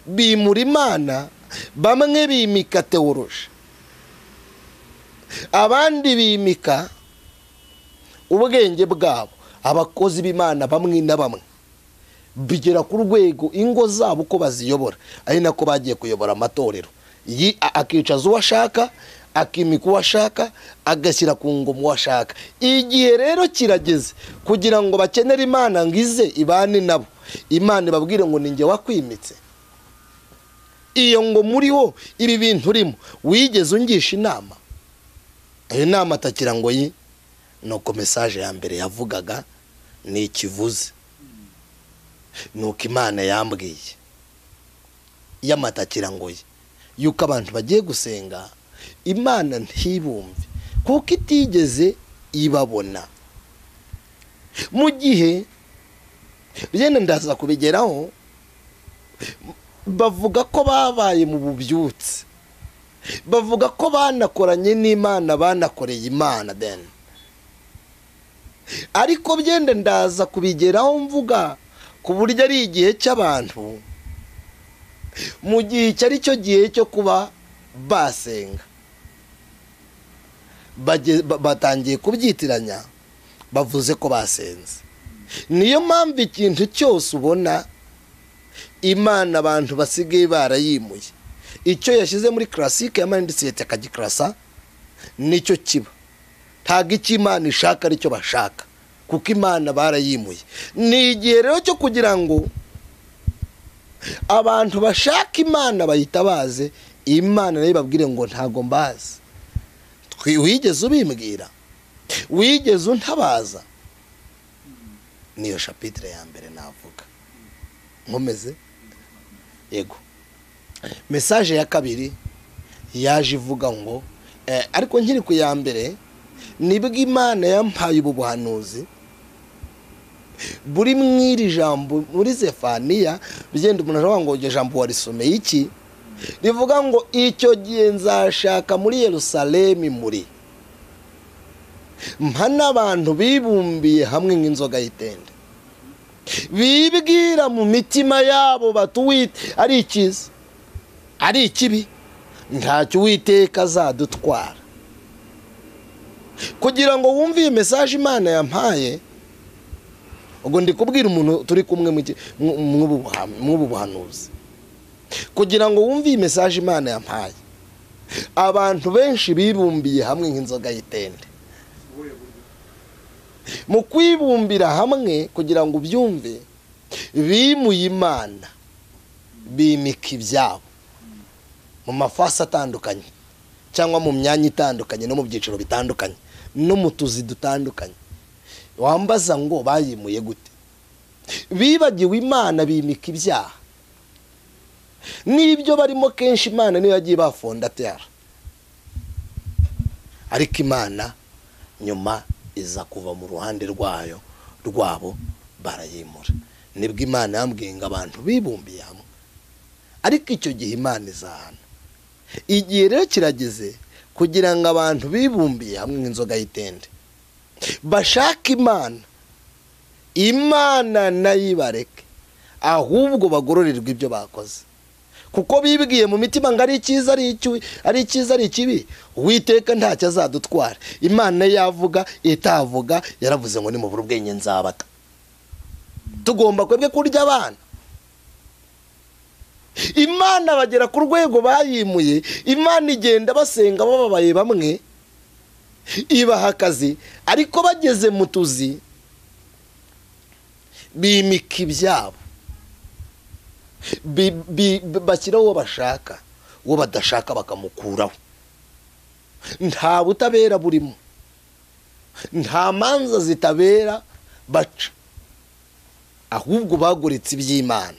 bimura imana bamwe bimika teworuje abandi bimika ubwenge bwabo abakozi b'imana bamwe na bamwe bigera ku rwego ingo zabo uko baziyobora ari nako bagiye kuyobora amatorero Yi- a- akicaza uwo ashaka akimika uwo ashaka agashyira ku ngoma uwo ashaka igihe rero kirageze kugira ngo bakenere imana ngo ize ibane nabo imana ibabwire ngo ni njye wakwimitse iyo ngo muri wo ibi bintu urimo wigeze ungisha inama iyo nama atakira ngo yi nuko mesaje ya mbere yavugaga ni ikivuze nuko imana yambwiye y'amata kirangoye yuko abantu bagiye gusenga imana ntibumve kuko itigeze ibabona mu gihe byenda ndaza kubigeraho bavuga ko babaye mu bubyutse bavuga ko banakoranye n'imana banakoreye imana deni ariko byenda ndaza kubigeraho mvuga ku buryo ari igihe cy'abantu mu gihe icyo ari cyo gihe cyo kuba basenga Baje- ba- batangiye kubyitiranya bavuze ko basenze niyo mpamvu ikintu cyose ubona imana abantu basigaye barayimuye icyo yashyize muri karasike yamanitse leta akagikirasa nicyo kiba ntabwo icyo imana ishaka aricyo bashaka kuko imana barayimuye ni igihe rero cyo kugira ngo abantu bashaka imana bayitabaze imana nayo ibabwire ngo ntabwo mbazi Twi- wigeze ubimbwira wigeze untabaza niyo shapitire ya mbere navuga nkomeze yego mesaje ya kabiri yaje ivuga ngo eh, ariko nkiri ku ya mbere nibwo imana yampaye ubu buhanuzi buri mu iri jambo muri zefaniya bigenda umuntu aravuga ngo iryo jambo warisomeye iki rivuga ngo icyo gihe nzashaka muri yerusalemu muri mpa n'abantu bibumbiye hamwe nk'inzoga y'itende bibwira mu mitima yabo batuwite ari ikiza ari ikibi ntacyo uwiteka azadutwara kugira ngo wumve iyi mesaje imana yampaye ubwo ndi kubwira umuntu turi kumwe mu ki- mu- mw'ubu buha- mw'ubu buhanuzi kugira ngo wumve iyi mesaje imana yampaye abantu benshi bibumbiye hamwe nk'inzoga y'itende mu kwibumbira hamwe kugira ngo ubyumve bimuye imana bimika ibyabo mu mafasi atandukanye cyangwa mu myanya itandukanye no mu byiciro bitandukanye no mu tuzi dutandukanye wambaza ngo bayimuye gute bibagiwe imana bimika ibyaha n'ibyo barimo kenshi imana niyo yagiye bafondatera ariko imana nyuma iza kuva mu ruhande rwayo rwabo barayimura nibwo imana yambwiye ngo abantu bibumbiye hamwe ariko icyo gihe imana izahana igihe rero kirageze kugira ngo abantu bibumbiye hamwe nk'inzoga y'itende bashake imana imana nayo ibareke ahubwo bagororerwe ibyo bakoze kuko bibwiye mu mitima ngo ari icyiza ari icyubi ari icyiza ari ikibi uwiteka ntacyo azadutwara imana yavuga itavuga yaravuze ngo nimubura ubwenge nzabata tugomba kwebwe kurya abana imana bagera ku rwego bayimuye imana igenda basenga bababaye bamwe ibaha akazi ariko bageze mu tuzi bimika ibyabo bi- bi- bashyiraho uwo bashaka uwo badashaka bakamukuraho nta butabera burimo nta manza zitabera baca ahubwo bagoretse iby'imana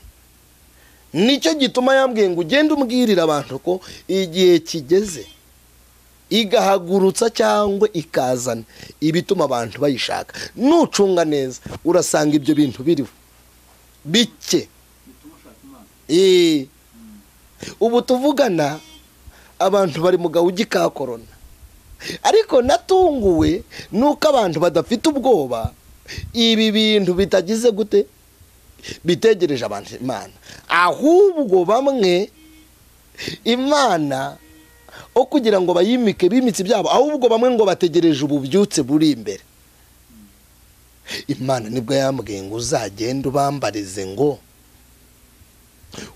nicyo gituma yambwiye ngo ugende umbwirira abantu ko igihe kigeze igahagurutsa cyangwa ikazana ibituma abantu bayishaka nucunga neza urasanga ibyo bintu biriho bike Ee. ubu tuvugana abantu bari mu gahigi ka korona ariko natunguwe nuko abantu badafite ubwoba ibi bintu bitagize gute bitegereje abantu imana ahubwo bamwe imana aho kugira ngo bayimike bimitse ibyabo ahubwo bamwe ngo bategereje ububyutse buri imbere imana nibwo yambwiye ngo uzagende ubambarize ngo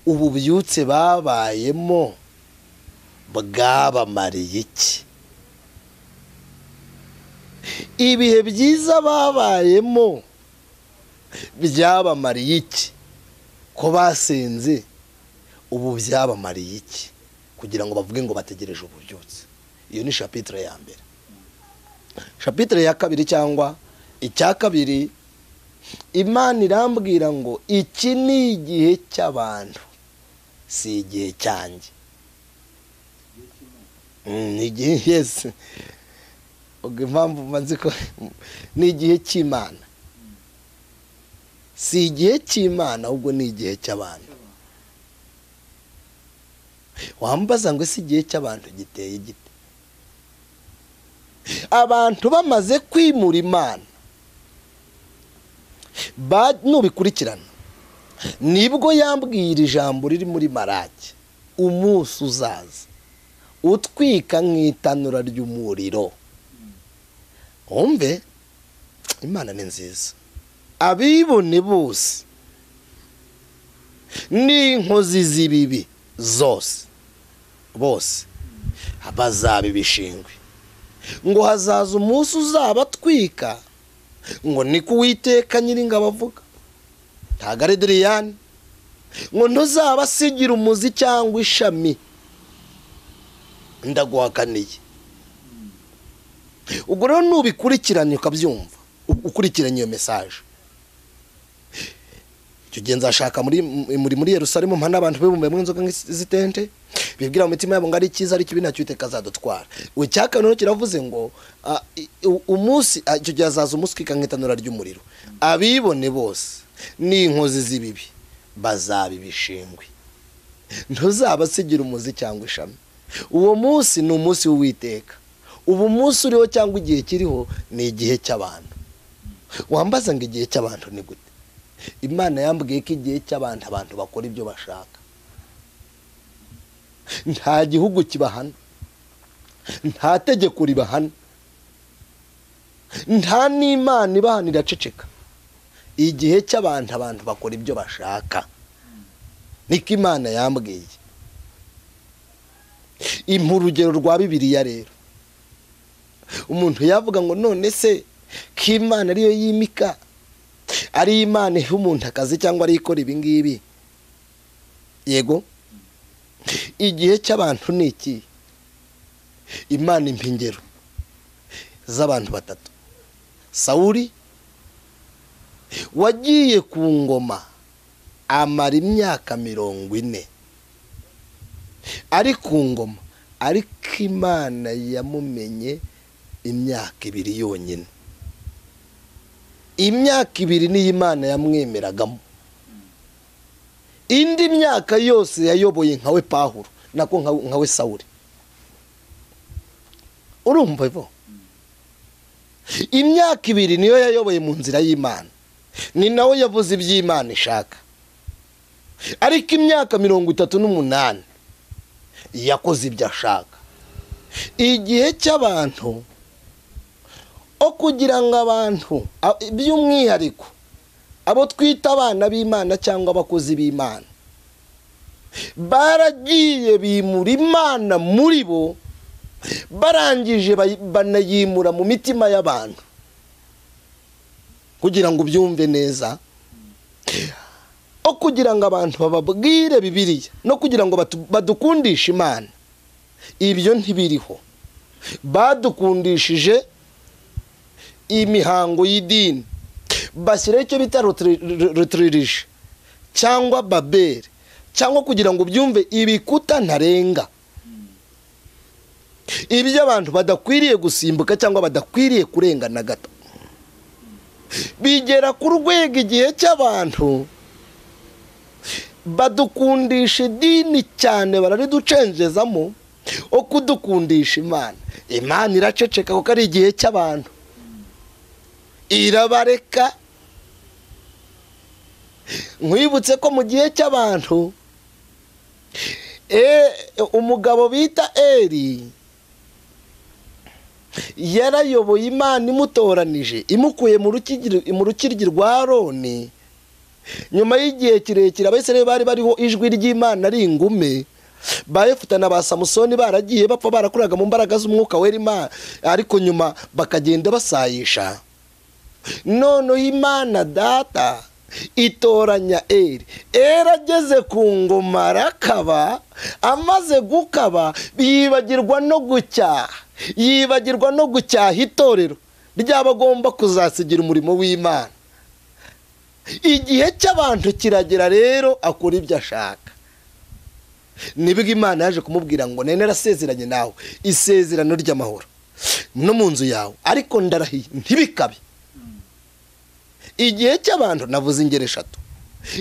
ububyutse babayemo bwabamariye iki ibihe byiza babayemo byabamariye iki ko basenze ubu byabamariye iki kugira ngo bavuge ngo bategereje ububyutse iyo ni shapitire ya mbere shapitire ya kabiri cyangwa icya kabiri imana irambwira ngo iki ni igihe cy'abantu si igihe cyanjye Mm, ni igihe yesi ubwo impamvu maze ko ni igihe cy'imana si igihe cy'imana ahubwo ni igihe cy'abantu wambaza ngo ese igihe cy'abantu giteye gite abantu bamaze kwimura imana ba- nubikurikirana nibwo yambwiye iri jambo riri muri marake umunsi uzaza utwika nk'itanura ry'umuriro wumve imana ni nziza abibone bose n'inkozi z'ibibi zose bose bazaba ibishingwe ngo hazaza umunsi uzaba atwika ngo niko uwiteka nyir'ingabo avuga ntabwo ari diriyani ngo ntuzaba asigira umuzi cyangwa ishami ndaguhakaniye ubwo rero nubikurikiranye ukabyumva u- ukurikiranye iyo mesaje icyo gihe nzashaka muri muri muri yerusalemu mpana abantu bibumbiye mu nzoga nk'izi- z'itente bibwira mu mitima yabo ngo ari icyiza ari kibi nacyo iteka azadutwara icyaka noneho kiravuze ngo ah, i- u- umunsi ah, icyo gihe hazaza umunsi utwika nk'itanura ry'umuriro abibone bose n'inkozi z'ibibi bazaba ibishingwe ntuzaba asigira umuzi cyangwa ishami uwo munsi ni umunsi w'uwiteka ubu munsi uriho cyangwa igihe kiriho ni igihe cy'abantu wambaza ngo igihe cy'abantu ni gute imana yambwiye ko igihe cy'abantu abantu bakora ibyo bashaka nta gihugu kibahana nta tegeko ribahana nta n'imana ibahana iraceceka igihe cy'abantu abantu bakora ibyo bashaka niko imana yambwiye impa urugero rwa bibiliya rero umuntu yavuga ngo none se ko imana ariyo yimika ari imana iha umuntu akazi cyangwa ariyo ikora ibingibi yego igihe cy'abantu ni iki imana impa ingero z'abantu batatu sawuri wagiye ku ngoma amara imyaka mirongo ine ari ku ngoma ariko imana yamumenye imyaka ibiri yonyine imyaka ibiri niyo imana yamwemeragamo indi myaka yose yayoboye nkawe pahuro nako nka- nkawe sawuri urumva bo imyaka ibiri niyo yayoboye mu nzira y'imana ni nawe yavuze iby'imana ishaka ariko imyaka mirongo itatu n'umunani yakoze ibyo ashaka igihe cy'abantu o kugira ngo abantu a- by'umwihariko abo twita abana b'imana cyangwa abakozi b'imana baragiye bimura imana muri bo barangije bayi- banayimura mu mitima y'abantu kugira ngo ubyumve neza no kugira ngo abantu bababwire bibiriya no kugira ngo batu- badukundishe imana ibyo ntibiriho badukundishije imihango y'idini bashyiraho icyo bita rutirije cyangwa babere cyangwa kugira ngo byumve ibikuta ntarenga ibyo abantu badakwiriye gusimbuka cyangwa badakwiriye kurenga na gato bigera ku rwego igihe cy'abantu badukundisha idini cyane barariducengezamo wo kudukundisha imana imana iraceceka kuko ari igihe cy'abantu irabareka nkwibutse ko mu gihe cy'abantu e- umugabo bita eri yarayoboye imana imutoranije imukuye mu rukiryi- mu rukiryi rwa roni nyuma y'igihe kirekire abasirayeli bari bariho ijwi ry'imana ari ingume ba yefuta na ba samusoni baragiye bapfa barakuraga mu mbaraga z'umwuka wera imana ariko nyuma bakagenda basayisha noneho imana data itoranya eri eri ageze ku ngoma arakaba amaze gukaba yibagirwa no gucyaha yibagirwa no gucyaha itorero ry'abagomba kuzasigira umurimo w'imana igihe cy'abantu kiragera rero akora ibyo ashaka nibwo imana yaje kumubwira ngo nene narasezeranye nawe isezerano ry'amahoro no mu nzu yawe ariko ndarahiye ntibikabe igihe cy'abantu navuze ingero eshatu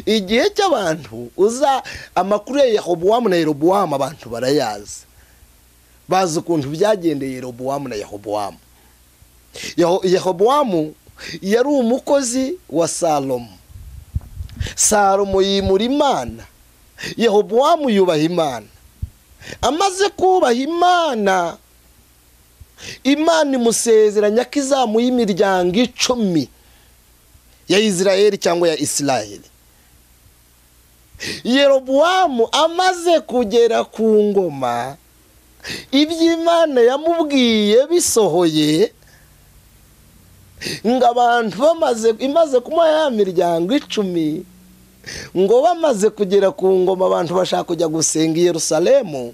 igihe cy'abantu uza amakuru ya yahobowamu na yerobowamu abantu barayazi bazi ukuntu byagendeye yerobowamu na yahobowamu Yaho- Yehobowamu yari umukozi wa salomo salomo yimura imana yehobowamu yubaha imana amaze kubaha imana imana imusezeranya ko izamuha imiryango icumi ya isirayeli cyangwa ya isirayeli yerobowamu amaze kugera ku ngoma ibyo imana yamubwiye bisohoye ngo abantu bamaze imaze kumuha ya miryango icumi ngo bamaze kugera ku ngoma abantu bashaka kujya gusenga i yerusalemu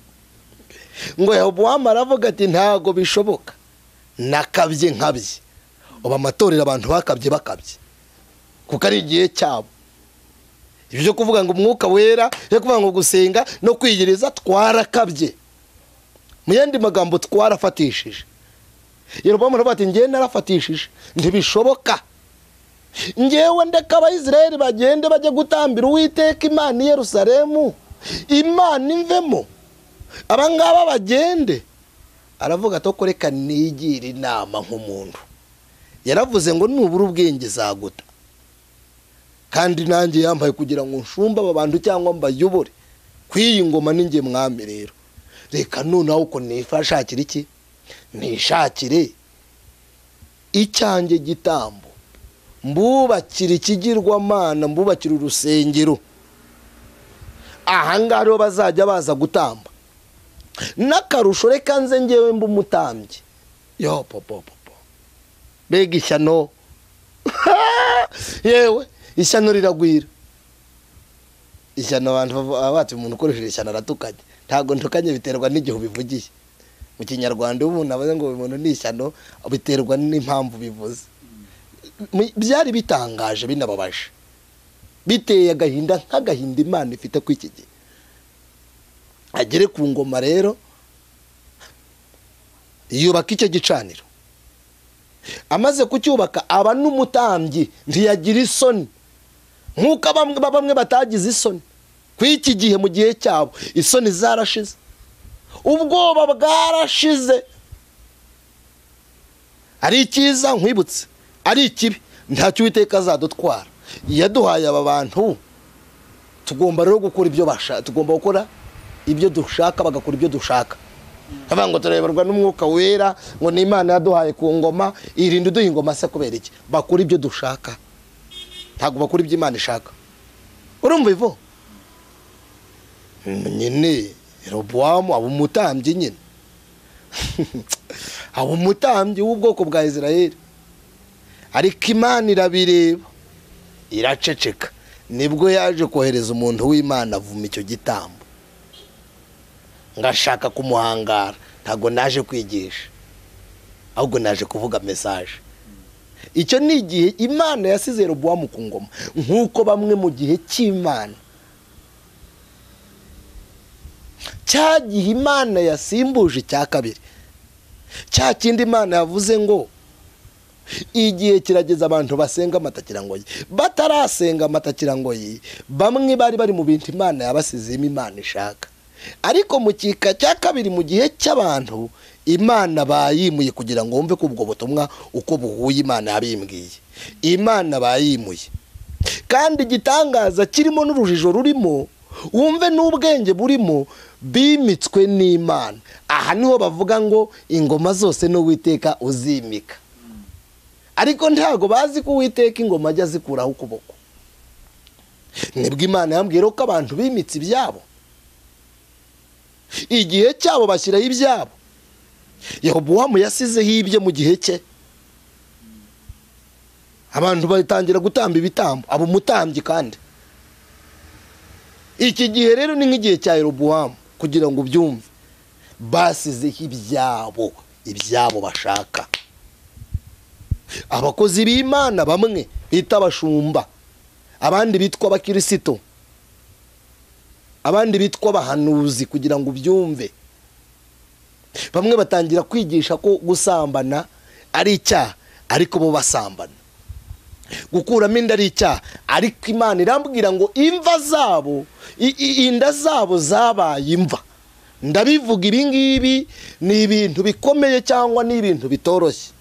ngo yahobowamu aravuga ati ntago bishoboka nakabye nkabye ubu amatorero abantu bakabye bakabye kuko ari igihe cyabo ibyo byo kuvuga ngo umwuka wera byo kuvuga ngo gusenga no kwiyiriza twarakabye mu yandi magambo twarafatishije yerobowamu aravuga ati njyewe narafatishije ntibishoboka ngewe ndeka abayisiraheli bagende bajye gutambira uwiteka imana i yerusalemu imana imvemo abangaba bagende aravuga ati "Ko reka nigira inama nk'umuntu yaravuze ngo nubura ubwenge zaguta kandi nanjye yambaye kugira ngo nshumbe aba bantu cyangwa mbayobore ku iyi ngoma ninjye mwami rero reka noneho uko nifashakira iki nishakire icyanjye gitambo mbubakira ikigirwamana mbubakira urusengero ahangaha rero bazajya baza gutamba n'akarusho reka nze ngewe mba umutambyi yo popopopo mbega ishyano yewe ishyano riragwira ishyano abantu baba bati umuntu ukoresheje ishyano aratukanye ntabwo ntukanye biterwa n'igihe ubivugiye mu kinyarwanda iyo umuntu abaze ngo uyu muntu ni ishyano biterwa n'impamvu bivuze Mu- byari bitangaje binababaje biteye agahinda nk'agahinda imana ifite ku iki gihe agere ku ngoma rero yubaka icyo gicaniro amaze kucyubaka aba n'umutambyi ntiyagira isoni nk'uko bamwe bamwe batagize isoni ku iki gihe mu gihe cyabo isoni zarashize ubwoba bwarashize ari icyiza nkwibutse ari ikibi ntacyo uwiteka azadutwara yaduhaye aba bantu tugomba rero gukora ibyo bashaka tugomba gukora ibyo dushaka bagakora ibyo dushaka avuga ngo turayoborwa n'umwuka wera ngo ni imana yaduhaye ku ngoma irinde uduha ingoma se kubera iki bakora ibyo dushaka ntabwo bakora ibyo imana ishaka urumva ivo Mm, nyine robowamu aba umutambyi nyine aba umutambyi w'ubwoko bwa isirayeli ariko imana irabireba iraceceka nibwo yaje kohereza umuntu w'imana avuma icyo gitambo ngashaka kumuhangara ntabwo naje kwigisha ahubwo naje kuvuga mesaje icyo ni igihe imana yasize robuwamu ku ngoma nk'uko bamwe mu gihe cy'imana cya gihe imana yasimbuje icya kabiri cya kindi imana yavuze ngo igihe kirageze abantu basenga amata kirangoye batarasenga amata kirangoye bamwe bari bari mu bintu imana yabasizemo imana ishaka ariko mu kika cya kabiri mu gihe cy'abantu imana bayimuye kugira ngo wumve ko ubwo butumwa uko buhuye imana yabimbwiye imana bayimuye kandi igitangaza kirimo n'urujijo rurimo wumve n'ubwenge burimo bimitswe n'imana aha niho bavuga ngo ingoma zose n'uwiteka uzimika ariko ntabwo bazi ko uwiteka ingoma ajya azikuraho ukuboko nibwo imana yambwira ko abantu bimitse ibyabo igihe cyabo bashyiraho ibyabo yehobowamu yasizeho ibye mu gihe cye abantu batangira gutamba ibitambo aba umutambyi kandi iki gihe rero ni nk'igihe cya yerobowamu kugira ngo ubyumve basizeho ibyabo ibyabo bashaka abakozi b'imana bamwe bita abashumba abandi bitwa abakirisito abandi bitwa abahanuzi kugira ngo ubyumve bamwe batangira kwigisha ko gusambana ari icyaha ariko bo basambana gukuramo inda ari icyaha ariko imana irambwira ngo imva zabo i- i- inda zabo zabaye imva ndabivuga ibi ngibi ni ibintu bikomeye cyangwa ni ibintu bitoroshye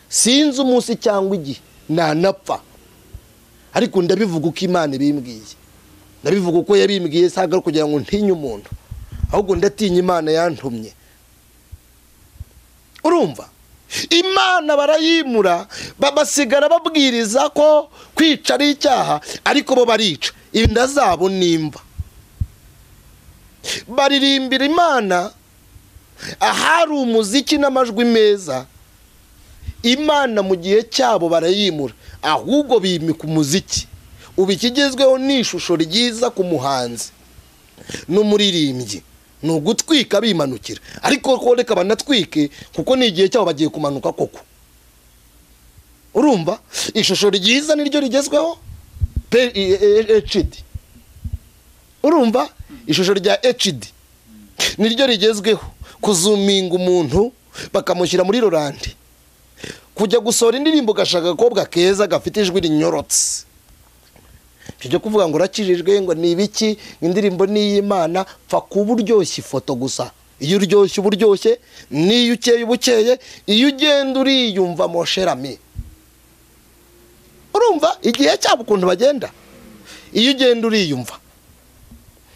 sinzi umunsi cyangwa igihe nanapfa ariko ndabivuga uko imana ibimbwiye ndabivuga uko yabimbwiye si ari kugira ngo ntinye umuntu ahubwo ndatinya imana yantumye urumva imana barayimura ba- basigara babwiriza ko kwica ari icyaha ariko bo barica inda zabo nimba baririmbira imana ahari umuziki n'amajwi meza imana mu gihe cyabo barayimura ahubwo bimika umuziki ubu ikigezweho ni ishusho ryiza ku muhanzi n'umuririmbyi ni ugutwika bimanukira ariko ko reka banatwike kuko ni igihe cyabo bagiye kumanuka koko urumva ishusho ryiza niryo rigezweho pe i- e- e- HD urumva ishusho rya HD niryo rigezweho kuzuminga umuntu bakamushyira muri rorande kujya gusohora indirimbo ugashaka agakobwa keza gafite ijwi rinyorotse tujya kuvuga ngo urakijijwe ngo ni ibiki indirimbo ni iy'imana pfa kuba uryoshye ifoto gusa iyo uryoshye uba uryoshye n'iyo ukeye uba ukeye iyo ugenda uriyumva mosherami urumva igihe cyabo ukuntu bagenda iyo ugenda uriyumva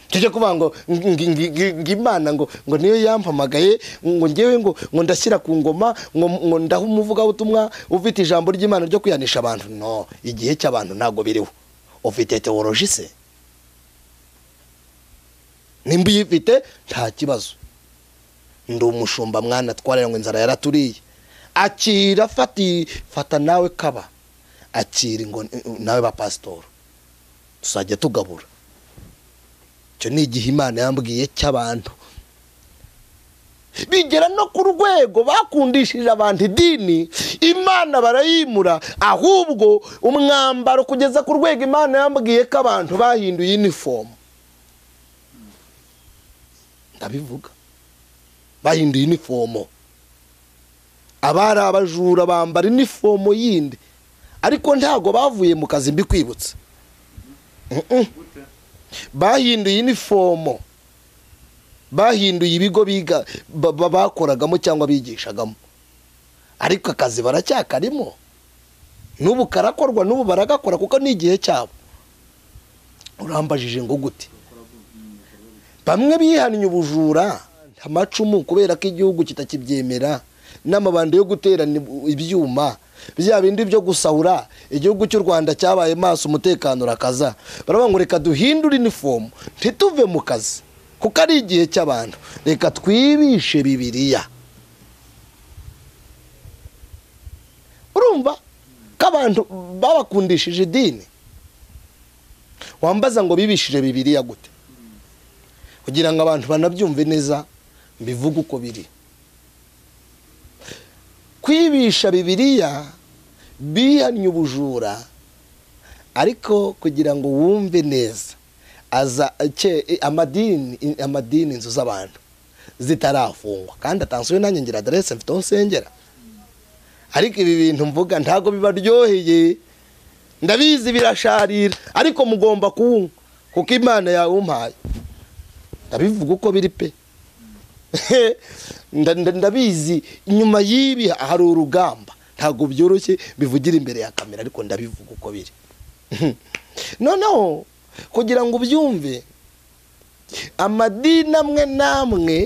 tujya kuvuga ngo ng- ng- ng- ngo imana ngo ngo niyo yampamagaye ngo ngewe ngo ngo ndashyira ku ngoma ngo ngo ndaha umuvugabutumwa ufite ijambo ry'imana ryo kwihanisha abantu no igihe cy'abantu ntabwo biriho ufite teworonji se nimba uyifite nta kibazo ndi umushumba mwana twarira ngo inzara yaraturiye akira fati fata nawe kaba akira ngo nawe ba pasitori tuzajya tugabura icyo ni igihe imana yambwiye cy'abantu bigera no ku rwego bakundishije abantu idini imana barayimura ahubwo umwambaro kugeza ku rwego imana yambwiye ko abantu bahinduye inifomu ndabivuga bahinduye inifomo abari abajura bambara inifomo yindi ariko ntabwo bavuye mu kazi mbikwibutsa bahinduye inifomo bahinduye ibigo biga ba- ba- bakoragamo cyangwa bigishagamo ariko akazi baracyakarimo n'ubu karakorwa n'ubu baragakora kuko ni igihe cyabo urambajije ngo gute bamwe bihannye ubujura amacumu kubera ko igihugu kitakibyemera n'amabandi yo guterana ibu- ibyuma bya bindi byo gusahura igihugu cy'u rwanda cyabaye maso umutekano urakaza baravuga ngo reka duhindure inifomu ntituve mu kazi kuko ari igihe cy'abantu reka twibishe bibiriya urumva ko abantu babakundishije idini wambaza ngo bibishije bibiriya gute kugira ngo abantu banabyumve neza mbivuge uko biri kwibisha bibiriya bihannye ubujura ariko kugira ngo wumve neza aza ke- amadini amadini inzu z'abantu zitarafungwa kandi atanzwe nanjye ngira aderese mfite aho nsengera ariko ibi bintu mvuga ntabwo bibaryoheye ndabizi birasharira ariko mugomba kuwunywa kuko imana yawe umpaye ndabivuga uko biri pe Nda- nda- ndabizi inyuma y'ibi hari urugamba ntabwo byoroshye bivugira imbere ya kamera ariko ndabivuga uko biri noneho kugira ngo ubyumve amadini amwe n'amwe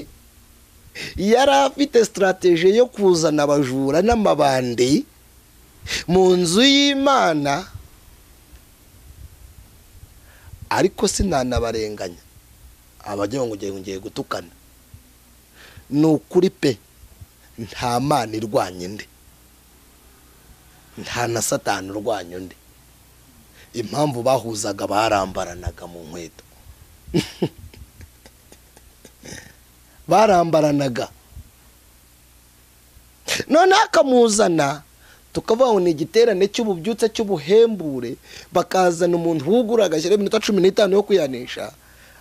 yari afite sitarategi yo kuzana abajura n'amabandi mu nzu y'imana ariko sinanabarenganya abagira ngo ngiye ngiye gutukana ni ukuri pe nta mana irwanya undi nta na satani urwanya undi impamvu bahuzaga barambaranaga mu nkweto barambaranaga noneho akamuzana tukabaho ni igiterane cy'ububyutse cy'ubuhembure bakazana umuntu wugura agashyiraho iminota cumi n'itanu yo kwihanisha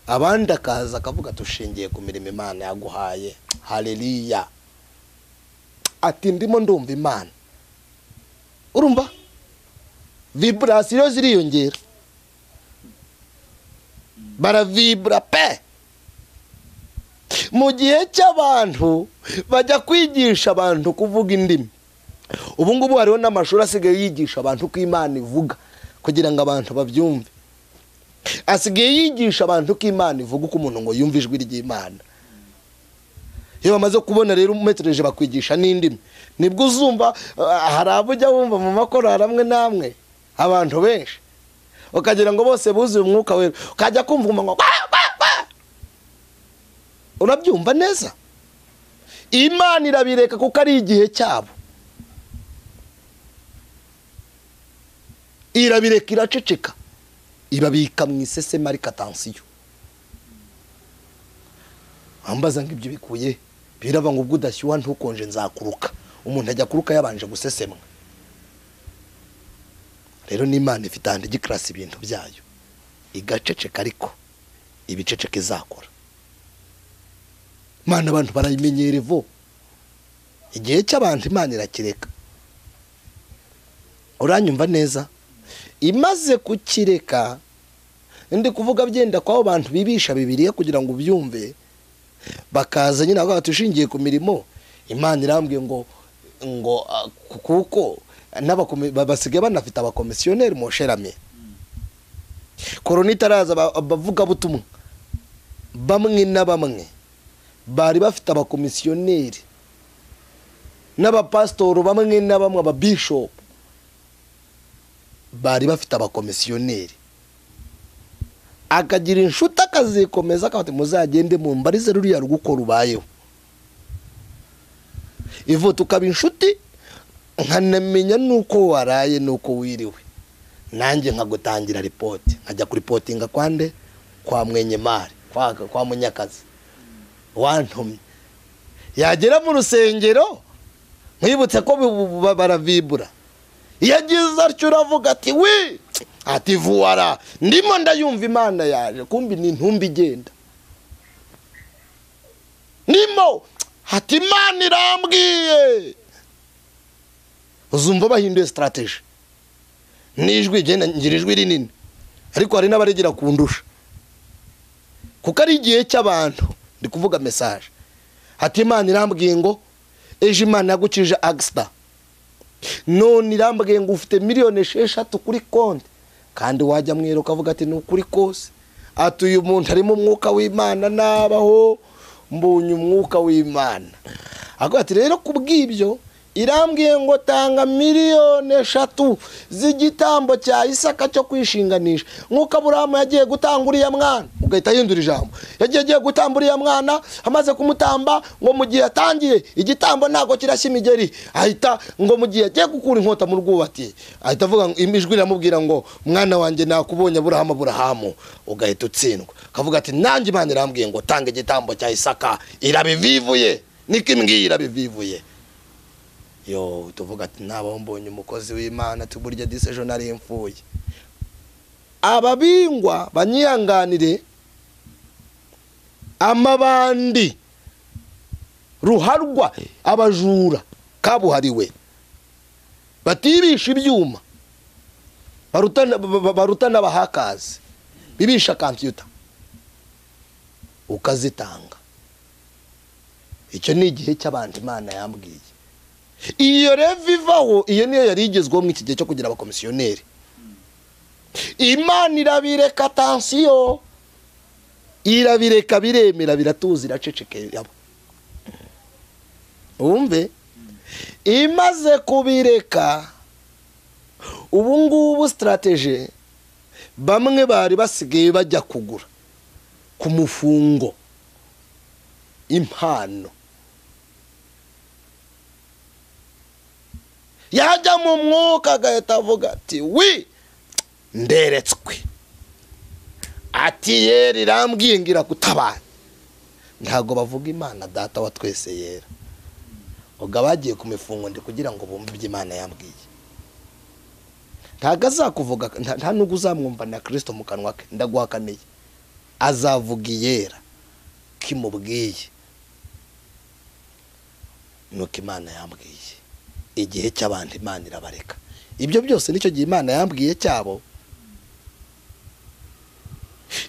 abandi akaza akavuga dushingiye ku mirimo imana yaguhaye hareriya ati ndimo ndumva imana urumva viburasiyo ziriyongera baravibura pe mu gihe cy'abantu bajya kwigisha abantu kuvuga indimi ubu ngubu hariho n'amashuri asigaye yigisha abantu uko imana ivuga kugira ngo abantu babyumve asigaye yigisha abantu uko imana ivuga uko umuntu ngo yumve ijwi ry'imana iyo bamaze kubona rero umetereje bakwigisha n'indimi nibwo uzumva ah, hari abo ujya wumva mu makorari amwe n'amwe abantu benshi ukagira ngo bose buzuye umwuka wera ukajya kumva umuntu ngo "Kwa, kwa, kwa." urabyumva neza imana irabireka kuko ari igihe cyabo irabireka iraceceka ibabika mu iseseme ariko atansiyo wambaza ngo ibyo bikuye he? biraba ngo ubwo udashyuha ntukonje nzakuruka umuntu ajya kuruka yabanje gusesemwa rero n'imana ifite ahantu ijya ikarasa ibintu byayo igaceceka ariko ibiceceka izakora imana abantu barayimenyera ivo igihe cy'abantu imana irakireka uranyumva neza imaze kukireka ndi kuvuga byenda kw'abo bantu bibisha bibiriya kugira ngo ubyumve bakaza nyine avuga bati ushingiye ku mirimo imana irambwiye ngo ngo ah, ku- kuko n'abakome- ba- basigaye banafite abakomisiyoneri mu sherame korona itaraza aba- abavugabutumwa bamwe na bamwe bari bafite abakomisiyoneri n'abapasitoro bamwe na bamwe ababishopu bari bafite abakomisiyoneri akagira inshuti akazikomeza akabati muzagende mu mbarize ruriya rugo rubayeho ivu tukaba inshuti nkanamenya n'uko waraye n'uko wiriwe nanjye nkagutangira ripoti nkajya kuripotinga kwande kwa mwenyemari kwa, kwa munyakazi wantumye yagera mu rusengero nkwibutse ko bu- bu- baravibura iyo agize atyo uravuga ati we ati vuwara ndimo ndayumva imana yaje kumbi ni intumbi igenda ndimo ati imana irambwiye uzumva bahinduye sitarategi n'ijwi igenda ngira ijwi rinini ariko hari n'abarigira kundusha kuko ari igihe cy'abantu ndi kuvuga mesaje ati imana irambwiye ngo ejo imana yagukije agisida none irambwiye ngo ufite miliyoni esheshatu kuri konti kandi wajya mwera ukavuga ati ni ukuri kose ati uyu muntu arimo umwuka w'imana nabaho mbonye umwuka w'imana avuga ati rero ku bw'ibyo irambwiye ngo tanga miliyoni eshatu z'igitambo cya isaka cyo kwishinganisha nk'uko aburahamu yagiye gutanga uriya mwana ugahita ahindura ijambo yagiye agiye gutamba uriya mwana amaze kumutamba ngo mu gihe atangiye igitambo ntabwo kirashya imigeri ahita ngo mu gihe agiye gukura inkota mu rwubati ahita avuga ngo ijwi riramubwira ngo mwana wanjye nakubonye aburahamu aburahamu ugahita utsindwa akavuga ati nanjye imana irambwiye ngo tanga igitambo cya isaka irabivivuye niko imbwiye irabivivuye yo tuvuga ati ntabaho mbonye umukozi w'imana tuburya disejo nari mfuye ababingwa banyihanganire amabandi ruharwa abajura kabuhariwe batibisha ibyuma barutana barutana abahakazi bibisha kampiyuta ukazitanga icyo ni igihe cy'abantu imana yambwiye iyo reva ivaho iyo niyo yari igezweho mu iki gihe cyo kugira abakomisiyoneri imana irabireka tansiyo irabireka biremera biratuza iracecekera wumve imaze kubireka ubu ngubu sitaratege bamwe bari basigaye bajya kugura ku mufungo impano yajya mu mwuka agahita avuga ati wi nderetswe ati yera irambwiye ngira kutabara ntabwo bavuga imana data wa twese yera ubwo abagiye ku mifungo ndi kugira ngo bumve ibyo imana yambwiye ntabwo azakuvuga nta nubwo uzamwumva na kirisito mu kanwa ke ndaguhakaniye azavuga iyera kimubwiye nuko imana yambwiye igihe cy'abantu imana irabareka ibyo byose nicyo gihe imana yambwiye cyabo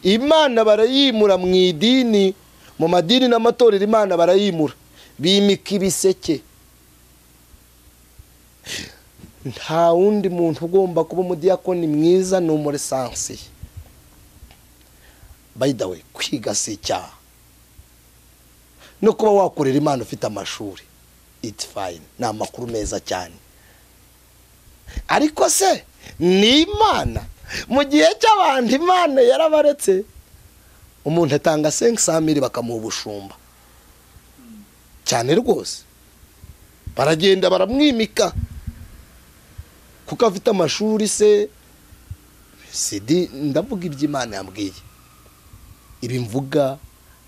imana barayimura mu idini mu madini n'amatorero imana barayimura bimika ibiseke nta wundi muntu ugomba kuba umudiyakoni mwiza ni umuresansi bayidawe kwiga si icyaha no kuba wakorera imana ufite amashuri iti fayini ni amakuru meza cyane ariko se ni imana mu gihe cy'abantu imana yarabaretse umuntu atanga senke samiri bakamuha ubushumba cyane rwose baragenda baramwimika kuko afite amashuri se sidi ndavuga iby'imana yambwiye ibi mvuga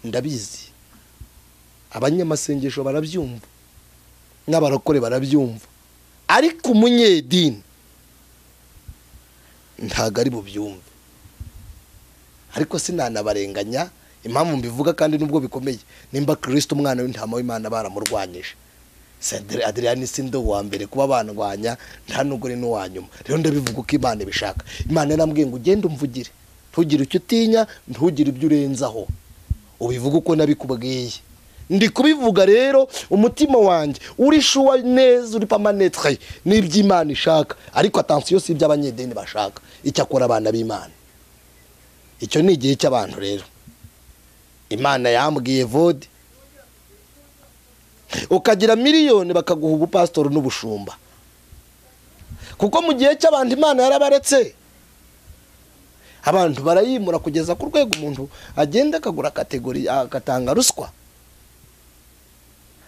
ndabizi abanyamasengesho barabyumva n'abarokore barabyumva ariko umunyedini ntabwo ari bubyumve ariko sinanabarenganya impamvu mbivuga kandi nubwo bikomeye nimba kirisite umwana w'intama w'imana baramurwanyije aderiyani si ndo wa mbere kuba bandwanya nta nubwo ni n'uwa nyuma rero ndabivuga uko imana ibishaka imana yarambwiye ngo ugende umvugire ntugire icyo utinya ntugire ibyo urenzaho ubivuga uko nabikubwiye ndi kubivuga rero umutima wanjye uri shuwa neza uri pamanetre n'iby'imana ishaka ariko atansiyo si iby'abanyedeni bashaka icyo akora abana b'imana icyo ni igihe cy'abantu rero imana yambwiye vode ukagira miliyoni bakaguha ubupasitori n'ubushumba kuko mu gihe cy'abantu imana yarabaretse abantu barayimura kugeza ku rwego umuntu agenda akagura kategori agatanga ruswa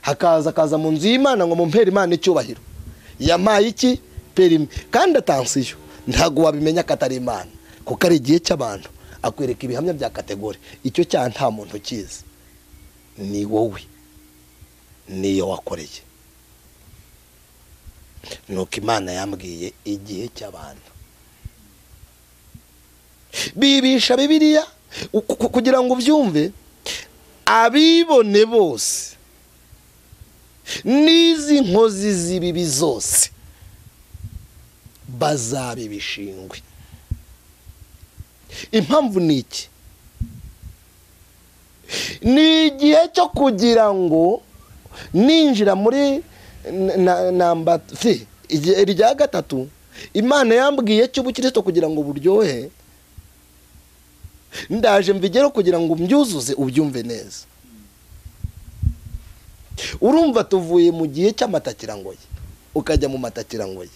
hakaza akaza mu nzu y'imana ngo mumpere imana icyubahiro yamaye iki perime kandi atansiyo ntabwo wabimenya ko atari imana kuko ari igihe cy'abantu akwereka ibihamya bya kategori icyo cyaha nta muntu ukizi ni wowe niyo wakoreye nuko imana yambwiye igihe cy'abantu bibisha bibiriya kugira ngo ubyumve abibone bose n'izi nkozi z'ibibi zose bazaba ibishingwe impamvu ni iki ni igihe cyo kugira ngo ninjira muri namba rya gatatu imana yambwiye cy'ubukristo kugira ngo buryohe ndaje mbigereho kugira ngo mbyuzuze ubyumve neza urumva tuvuye mu gihe cy'amatakirangoye ukajya mu matakira ngoye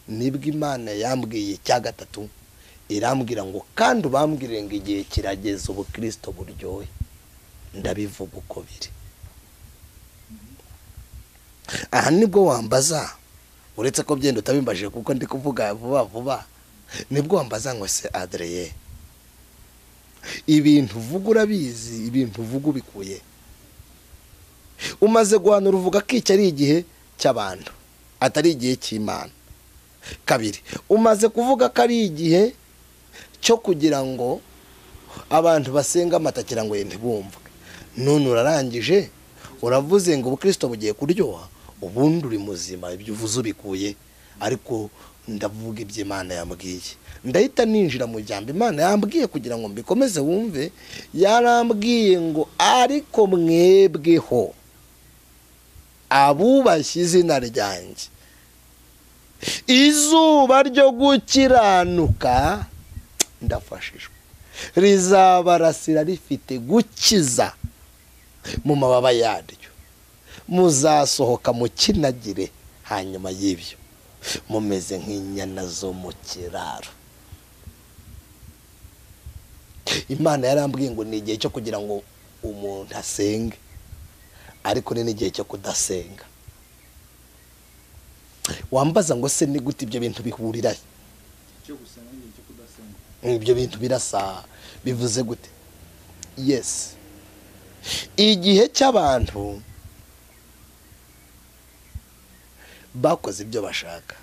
nibwo imana yambwiye cya gatatu irambwira ngo kandi ubambwire ngo igihe kirageze ubukirisito buryohe ndabivuga uko biri aha nibwo wambaza uretse ko byenda utabimbajije kuko ndi kuvuga vuba vuba nibwo wambaza ngo se adereye ibintu uvuga urabizi ibintu uvuga ubikuye umaze guhanura uvuga ko iki ari igihe cy'abantu atari igihe cy'imana kabiri umaze kuvuga ko ari igihe cyo kugira ngo abantu basenga amatakira ngo yende bumve none urarangije uravuze ngo ubukirisito bugiye kuryoha ubundi uri muzima ibyo uvuze ubikuye ariko ndavuga ibyo imana yambwiye ndahita ninjira mu jambo imana yambwiye kugira ngo mbikomeze wumve yarambwiye ngo ariko mwebweho abubashye izina ryanjye izuba ryo gukiranuka ndafashijwe rizabarasira rifite gukiza mu mababa yaryo muzasohoka mu kinagire hanyuma y'ibyo mumeze nk'inyana zo mu kiraro imana yarambwiye ngo ni igihe cyo kugira ngo umuntu asenge ariko ni n'igihe cyo kudasenga wambaza ngo se ni gute ibyo bintu bihurira ibyo bintu birasa bivuze gute yesi igihe cy'abantu bakoze ibyo bashaka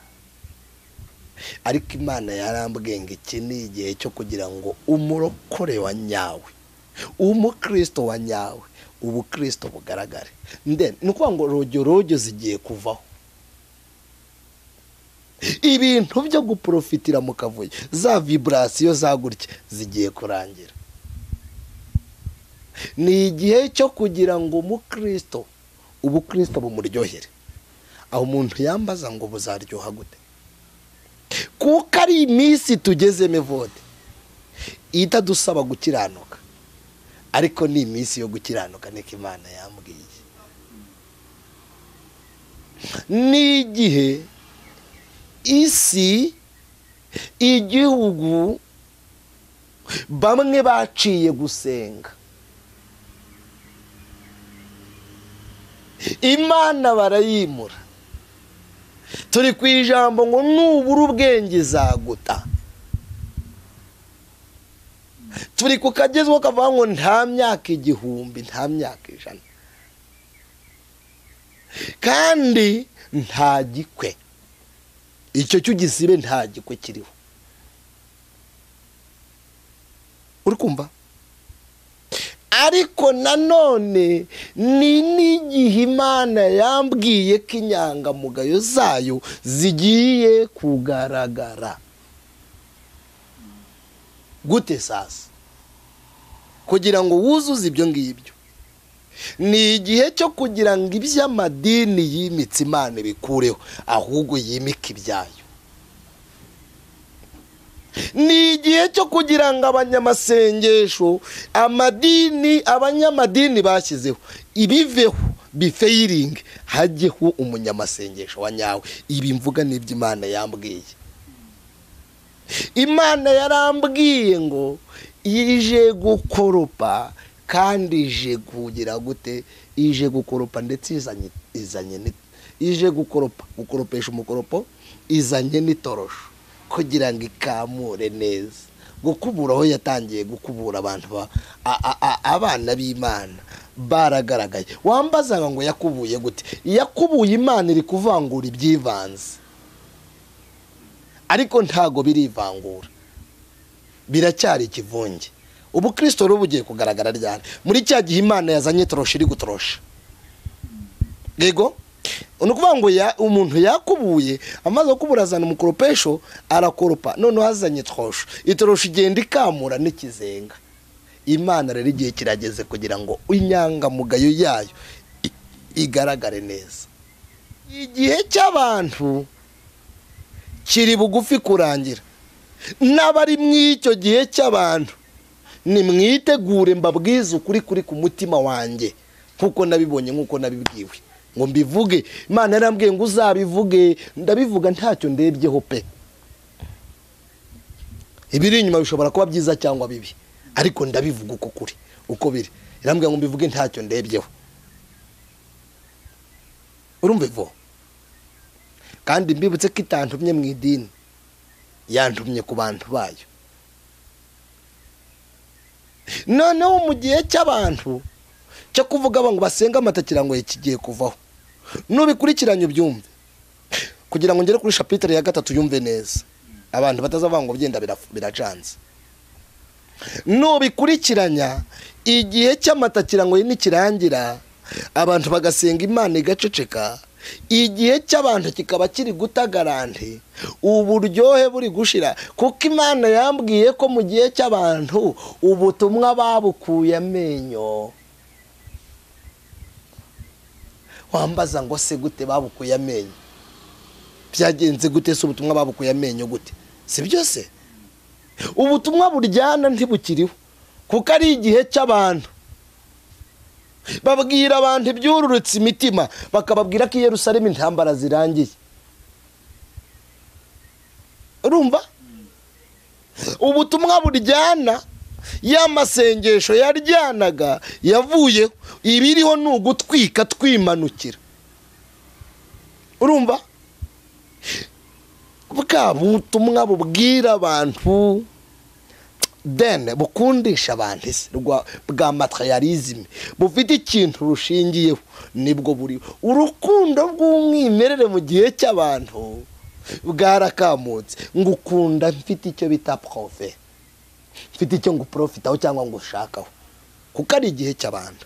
ariko imana yarambwiye ngo iki ni igihe cyo kugira ngo umurokore wa nyawe umukirisito wa nyawe ubukirisito bugaragare ni ukuvuga ngo rogyo rogyo zigiye kuvaho ibintu byo guporofitira mu kavuyo za viburasiyo za gutya zigiye kurangira ni igihe cyo kugira ngo umukirisito ubukirisito bumuryohere aho umuntu yambaza ngo buzaryoha gute kuko ari iminsi tugezemo evode itadusaba gukiranuka ariko ni iminsi yo gukiranuka niko imana yambwiye ni igihe isi igihugu bamwe baciye gusenga imana barayimura turi ku ijambo ngo nubura ubwenge izaguta turi ku kagezweho kavuga ngo nta myaka igihumbi nta myaka ijana kandi nta gikwe icyo cy'ugisibe nta gikwe kiriho uri kumva ariko nanone ni n'igihe imana yambwiye ko inyangamugayo zayo zigiye kugaragara gute sasa kugira ngo wuzuze ibyo ngibyo ni igihe cyo kugira ngo iby'amadini yimitse imana bikureho ahubwo yimike ibyayo ni igihe cyo kugira ngo abanyamasengesho amadini abanyamadini bashyizeho ibiveho bifeyiringi hajyeho umunyamasengesho wa nyawe ibi mvuga n'iby'imana yambwiye imana yarambwiye ngo ije gukoropa kandi ije kugira gute ije gukoropa ndetse izanye izanye ije gukoropa gukoropesha umukoropo izanye n'itorosho kugira ngo ikamure neza gukubura aho yatangiye gukubura abantu abana b'imana baragaragaye wambazaga ngo yakubuye gute yakubuye imana iri kuvangura ibyivanze ariko ntago birivangura biracyari ikivunge ubu kirisito rero bugiye kugaragara ryane muri cya gihe imana yazanye torosha iri gutorosha yego ni ukuvuga ngo umuntu yakubuye amaze gukubura azana umukoropesho arakoropa noneho azanye torosho itorosho igenda ikamura n'ikizenga imana rero igihe kirageze kugira ngo inyangamugayo yayo igaragare neza igihe cy'abantu kiri bugufi kurangira n'abari mu icyo gihe cy'abantu nimwitegure mbabwize ukuri kuri ku mutima wanjye nkuko nabibonye nkuko nabibwiwe ngo mbivuge imana yarambwiye ngo uzabivuge ndabivuga ntacyo ndebyeho pe ibiri inyuma bishobora kuba byiza cyangwa bibi ariko ndabivuga uko kuri uko biri irambwira ngo mbivuge ntacyo ndebyeho urumva ivo kandi mbibutse ko itantumye mu idini yantumye ku bantu bayo noneho mu gihe cy'abantu cyo kuvuga ngo basenga amata kirango kigiye kuvaho nubikurikiranye ubyumve kugira ngo ngere kuri shapitire ya gatatu yumve neza abantu batazavanga ngo byenda biracanze nubikurikiranya igihe cy'amata kirango nikirangira abantu bagasenga imana igaceceka igihe cy'abantu kikaba kiri gutagarante uburyohe buri gushira kuko imana yambwiye ko mu gihe cy'abantu ubutumwa babukuye amenyo wambaza ngo se gute babukuye amenyo byagenze gute se ubutumwa babukuye amenyo gute si byose ubutumwa buryana ntibukiriho kuko ari igihe cy'abantu babwira abantu ibyururutse imitima bakababwira ko i Yerusalemu intambara zirangiye urumva ubutumwa buryana ya masengesho yaryanaga yavuyeho ibiriho ni ugutwika twimanukira urumva bwa butumwa bubwira abantu dene bukundisha abantu isi bwa materialisme bufite ikintu rushingiyeho nibwo buriho urukundo rw'umwimerere mu gihe cy'abantu bwarakamutse ngo ukunda mfite icyo bita prove mfite icyo ngo uporofitaho cyangwa ngo ushakaho kuko ari igihe cy'abantu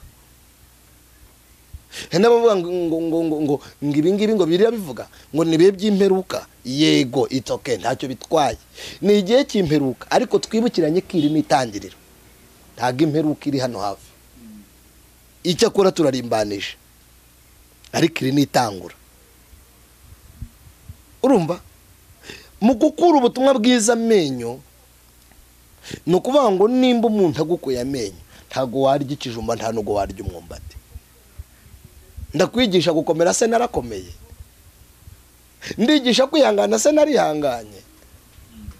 hari n'abavuga ngo ngo ngo ngo ngo ibingibi ngo biriya bivuga ngo ni bibe by'imperuka yego itoke ntacyo bitwaye ni igihe cy'imperuka ariko twibukiranye ko iri ni itangiriro ntabwo imperuka iri hano hafi icyo akora turarimbanije ariko iri ni itangura urumva mu gukura ubutumwa bwiza amenyo ni ukuvuga ngo nimba umuntu agukuye amenyo ntabwo warya ikijumba nta nubwo warya umwumbati ndakwigisha gukomera se narakomeye ndigisha kwihangana se narihanganye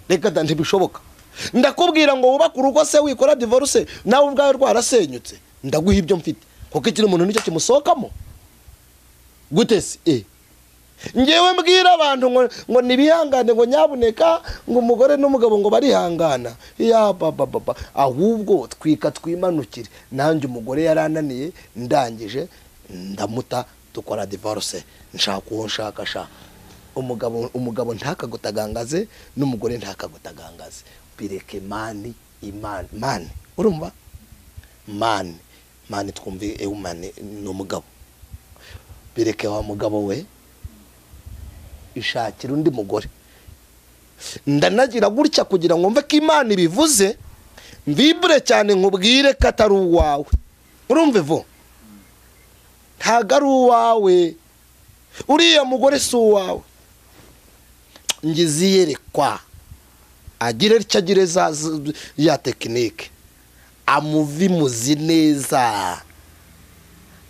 reka da ntibishoboka ndakubwira ngo wubake urugo se wikora divorce nawe ubwawe rwarasenyutse ndaguha ibyo mfite kuko ikiri umuntu nicyo kimusohokamo gute se e ngewe mbwira abantu ngo ngo nibihangane ngo nyabuneka ngo umugore n'umugabo ngo barihangana ya baba baba ahubwo twika twimanukire nanjye umugore yarananiye ndangije ndamuta dukora divorce nshaka uwo nshaka sha umugabo umugabo ntakagutagangaze n'umugore ntakagutagangaze bireke mani imani mani urumva mani mani twumve ewe mani ni umugabo bireke wa mugabo we ishakira undi mugore ndanagira gutya kugira ngo mve ko imana ibivuze mvibure cyane nkubwire ko atari uwawe urumva ivu ntabwo ari uwawe uriya mugore si uwawe iyerekwa agire icyo agire ya tekinike amuvimuzi neza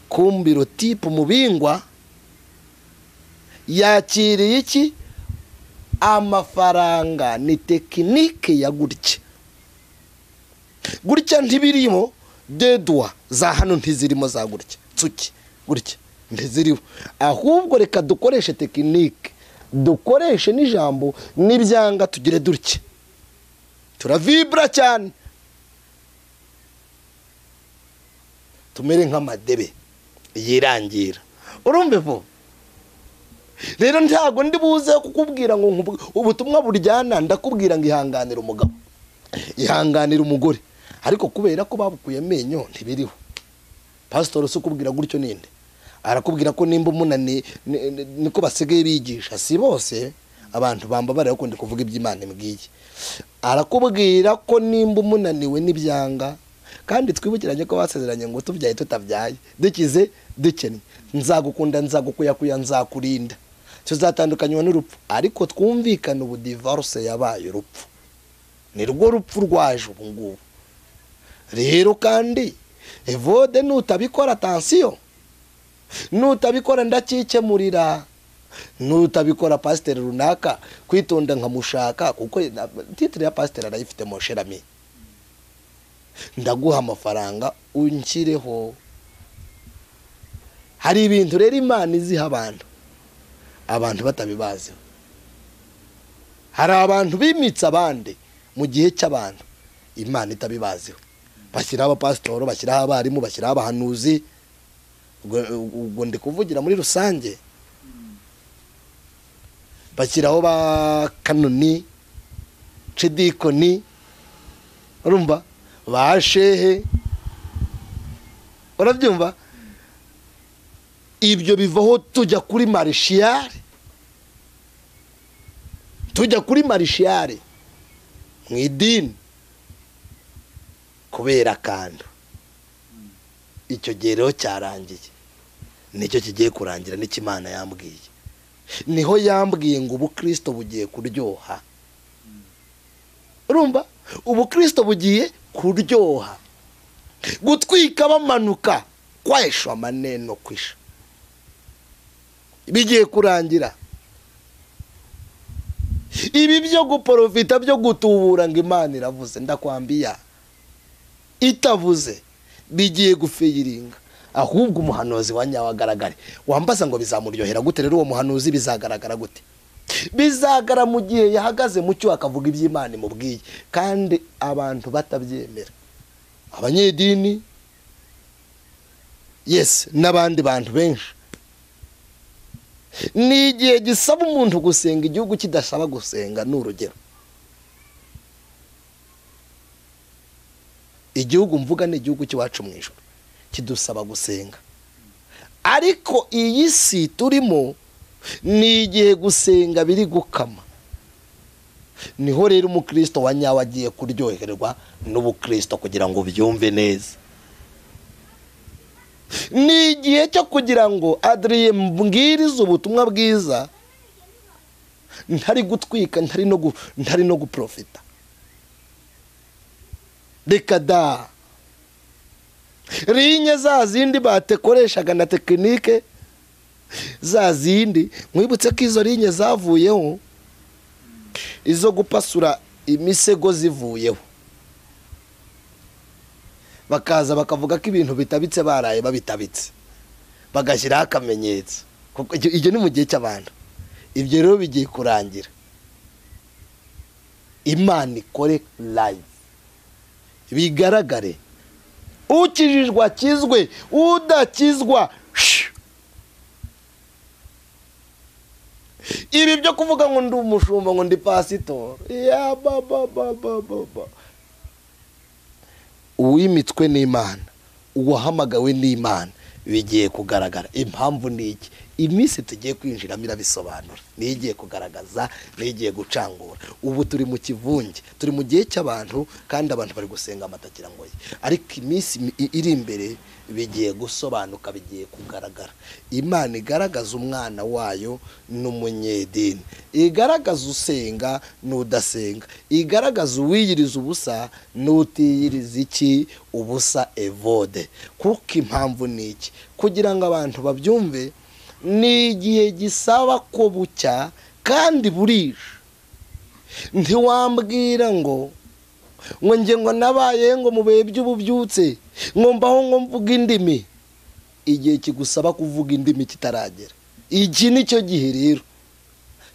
kumbiro tipu umubingwa yakiriye iki amafaranga ni tekinike ya gutya gutya ntibirimo dedwa za hano ntizirimo za gutya tsuki gutya ntiziriho ahubwo reka dukoreshe tekinike dukoreshe n'ijambo n'ibyanga tugire dutya turavibura cyane tumere nk'amadebe yirangira urumva ivu rero ntabwo ndi buze kukubwira ngo ubutumwa buryana ndakubwira ngo ihanganire umugabo ihanganire umugore ariko kubera ko babukuye amenyo ntibiriho pasitori si ukubwira gutyo ninde arakubwira ko nimba umunani niko basigaye bigisha si bose abantu bamba barayakunda kuvuga iby'imana imbwiye arakubwira ko nimba umunaniwe n'ibyanga kandi twibukiranye ko basezeranye ngo tubyaye tutabyaye dukize dukennye nzagukunda nzagukuyakuya nzakurinda tuzatandukanywa n'urupfu ariko twumvikane ubu divorce yabaye urupfu ni rwo rupfu rwaje ubu ngubu rero kandi evode nutabikora atansiyo nutabikora ndacyikemurira nutabikora pasiteri runaka kwitonda nkamushaka kuko titire ya pasiteri arayifite mosherami ndaguha amafaranga unshyireho hari ibintu rero imana iziha abantu abantu batabibaziho hari abantu bimitse abandi mu gihe cy'abantu imana itabibaziho bashyiraho abapasitoro bashyiraho abarimu bashyiraho abahanuzi ubwo- ubwo ndi kuvugira muri rusange bashyiraho ba kanoni cidikoni urumva ba shehe urabyumva ibyo bivaho tujya kuri marishiyari tujya kuri marishiyari mu idini kubera akantu icyo gihe rero cyarangiye nicyo kigiye kurangira n'icyo imana yambwiye niho yambwiye ngo ubukirisito bugiye kuryoha urumva ubukirisito bugiye kuryoha gutwika bamanuka kwesha amaneno kwisha bigiye kurangira ibi byo guporofita byo gutubura ngo imana iravuze ndakwambiya itavuze bigiye gufeyiringa ahubwo umuhanuzi wa nyawagaragare wambaza ngo bizamuryohera gute rero uwo muhanuzi bizagaragara gute bizagara mu gihe yahagaze mu cyo akavuga iby'imana imubwiye kandi abantu batabyemera abanyedini yesi n'abandi bantu benshi ni igihe gisaba umuntu gusenga igihugu kidasaba gusenga ni urugero igihugu mvuga ni igihugu cy'iwacu mu ijoro kidusaba gusenga ariko iyi si turimo ni igihe gusenga biri gukama niho rero umukristo wa nyawe agiye kuryoherwa n'ubukristo kugira ngo byumve neza ni igihe cyo kugira ngo adriye mbwirize ubutumwa bwiza ntari gutwika ntari no gu- ntari no guprofita reka da rinye za zindi batekoreshaga na tekinike za zindi mwibutse ko izo rinye zavuyeho izo gupasura imisego zivuyeho bakaza bakavuga ko ibintu bitabitse baraye babitabitse bagashyiraho akamenyetso kuko icyo- ibyo ni mu gihe cy'abantu ibyo rero bigiye kurangira imana ikore live bigaragare ukijijwe akizwe udakizwa shh. ibi byo kuvuga ngo ndi umushumba ngo ndi pasitori ya baba baba baba uwimitswe n'imana uwahamagawe n'imana bigiye kugaragara impamvu ni iki iminsi tugiye kwinjiramo irabisobanura niyo igiye kugaragaza niyo igiye gucangura ubu turi mu kivunge turi mu gihe cy'abantu kandi abantu bari gusenga amatakira ngo ye ariko iminsi mi- i- iri imbere bigiye gusobanuka bigiye kugaragara imana igaragaza umwana wayo n'umunyedini igaragaza usenga n'udasenga igaragaza uwiyiriza ubusa n'utiyiriza iki ubusa evode kuko impamvu ni iki kugira ngo abantu babyumve ni igihe gisaba ko bucya kandi burije ntiwambwira ngo ngo njye ngo nabaye ngo mu bihe by'ububyutse ngo mbaho ngo mvuga indimi igihe kigusaba kuvuga indimi kitaragera iki ni cyo gihe rero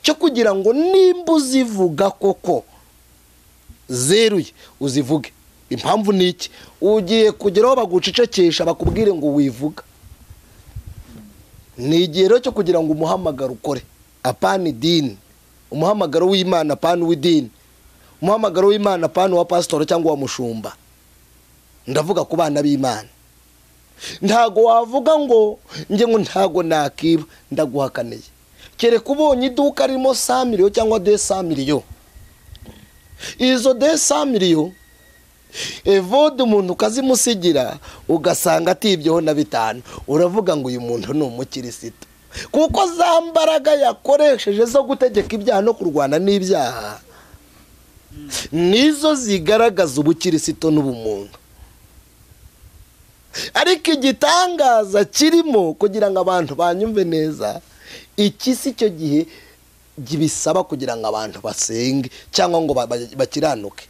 cyo kugira ngo nimba uzivuga koko zeruye uzivuge impamvu ni iki ugiye kugeraho bagucecekesha bakubwire ngo wivuga ni igihe rero cyo kugira ngo umuhamagaro ukore apana idini umuhamagaro w'imana apana uw'idini umuhamagaro w'imana apana uwa pasitori cyangwa uwa mushumba ndavuga ku bana b'imana ntago wavuga ngo njye ngo ntago nakiba ndaguhakaneye kereka ubonye iduka ririmo sa miliyo cyangwa de sa miliyo izo de sa miliyo evode umuntu ukazimusigira ugasanga atibyeho na bitanu uravuga ngo uyu muntu ni umukirisito kuko za mbaraga yakoresheje zo gutegeka ibyaha no kurwana n'ibyaha nizo zigaragaza ubukirisito n'ubumuntu ariko igitangaza kirimo kugira ngo abantu banyumve neza iki si cyo gihe gibisaba kugira ngo abantu basenge cyangwa ngo ba- ba- bakiranuke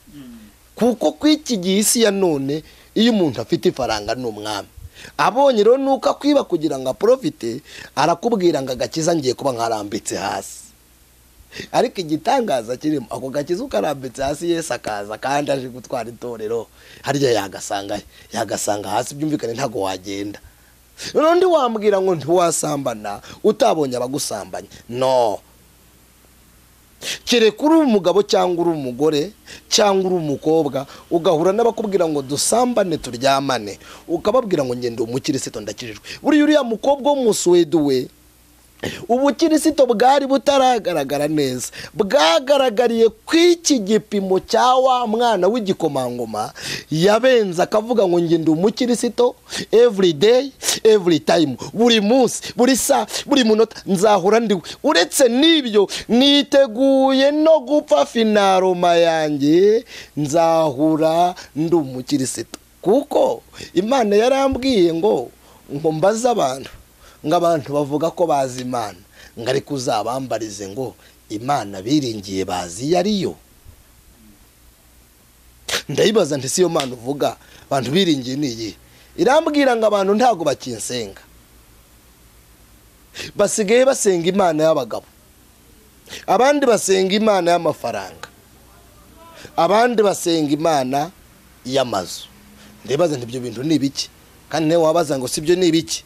kuko ku iki gihe isi ya none iyo umuntu afite ifaranga ni umwami abonye rero nuko akwiba kugira ngo aprofite arakubwira ngo agakiza ngiye kuba nkarambitse hasi ariko igitangaza kirimo ako gakiza ukarambitse hasi yesu akaza kandi aje gutwara itorero harya yagasanga yagasanga hasi byumvikane ntabwo wagenda n'undi wambwira ngo ntiwasambana utabonye abagusambanya no kereka uri umugabo cyangwa uri umugore cyangwa uri umukobwa ugahura n'abakubwira ngo dusambane turyamane ukababwira ngo ngende umukirisitu ndakijijwe buriya uriya mukobwa w'umusuwedi we ubukirisito bwari butaragaragara neza bwagaragariye ku iki gipimo cya wa mwana w'igikomangoma yabenze akavuga ngo njye ndi umukirisito every day every time buri munsi buri saa buri munota nzahora ndiwe uretse n'ibyo niteguye no gupfa finaroma yanjye nzahura ndi umukirisito kuko imana yarambwiye ngo ngo mbaze abantu ngo abantu bavuga ko bazi imana ngo ariko uzabambarize ngo imana biringiye bazi iyo ari yo ndayibaza nti si yo mana uvuga abantu biringiye ni iyi irambwira ngo abantu ntabwo bakinsenga basigaye basenga imana y'abagabo abandi basenga imana y'amafaranga abandi basenga imana y'amazu ndibaza nti ibyo bintu ni ibiki kandi nawe wabaza ngo si byo ni ibiki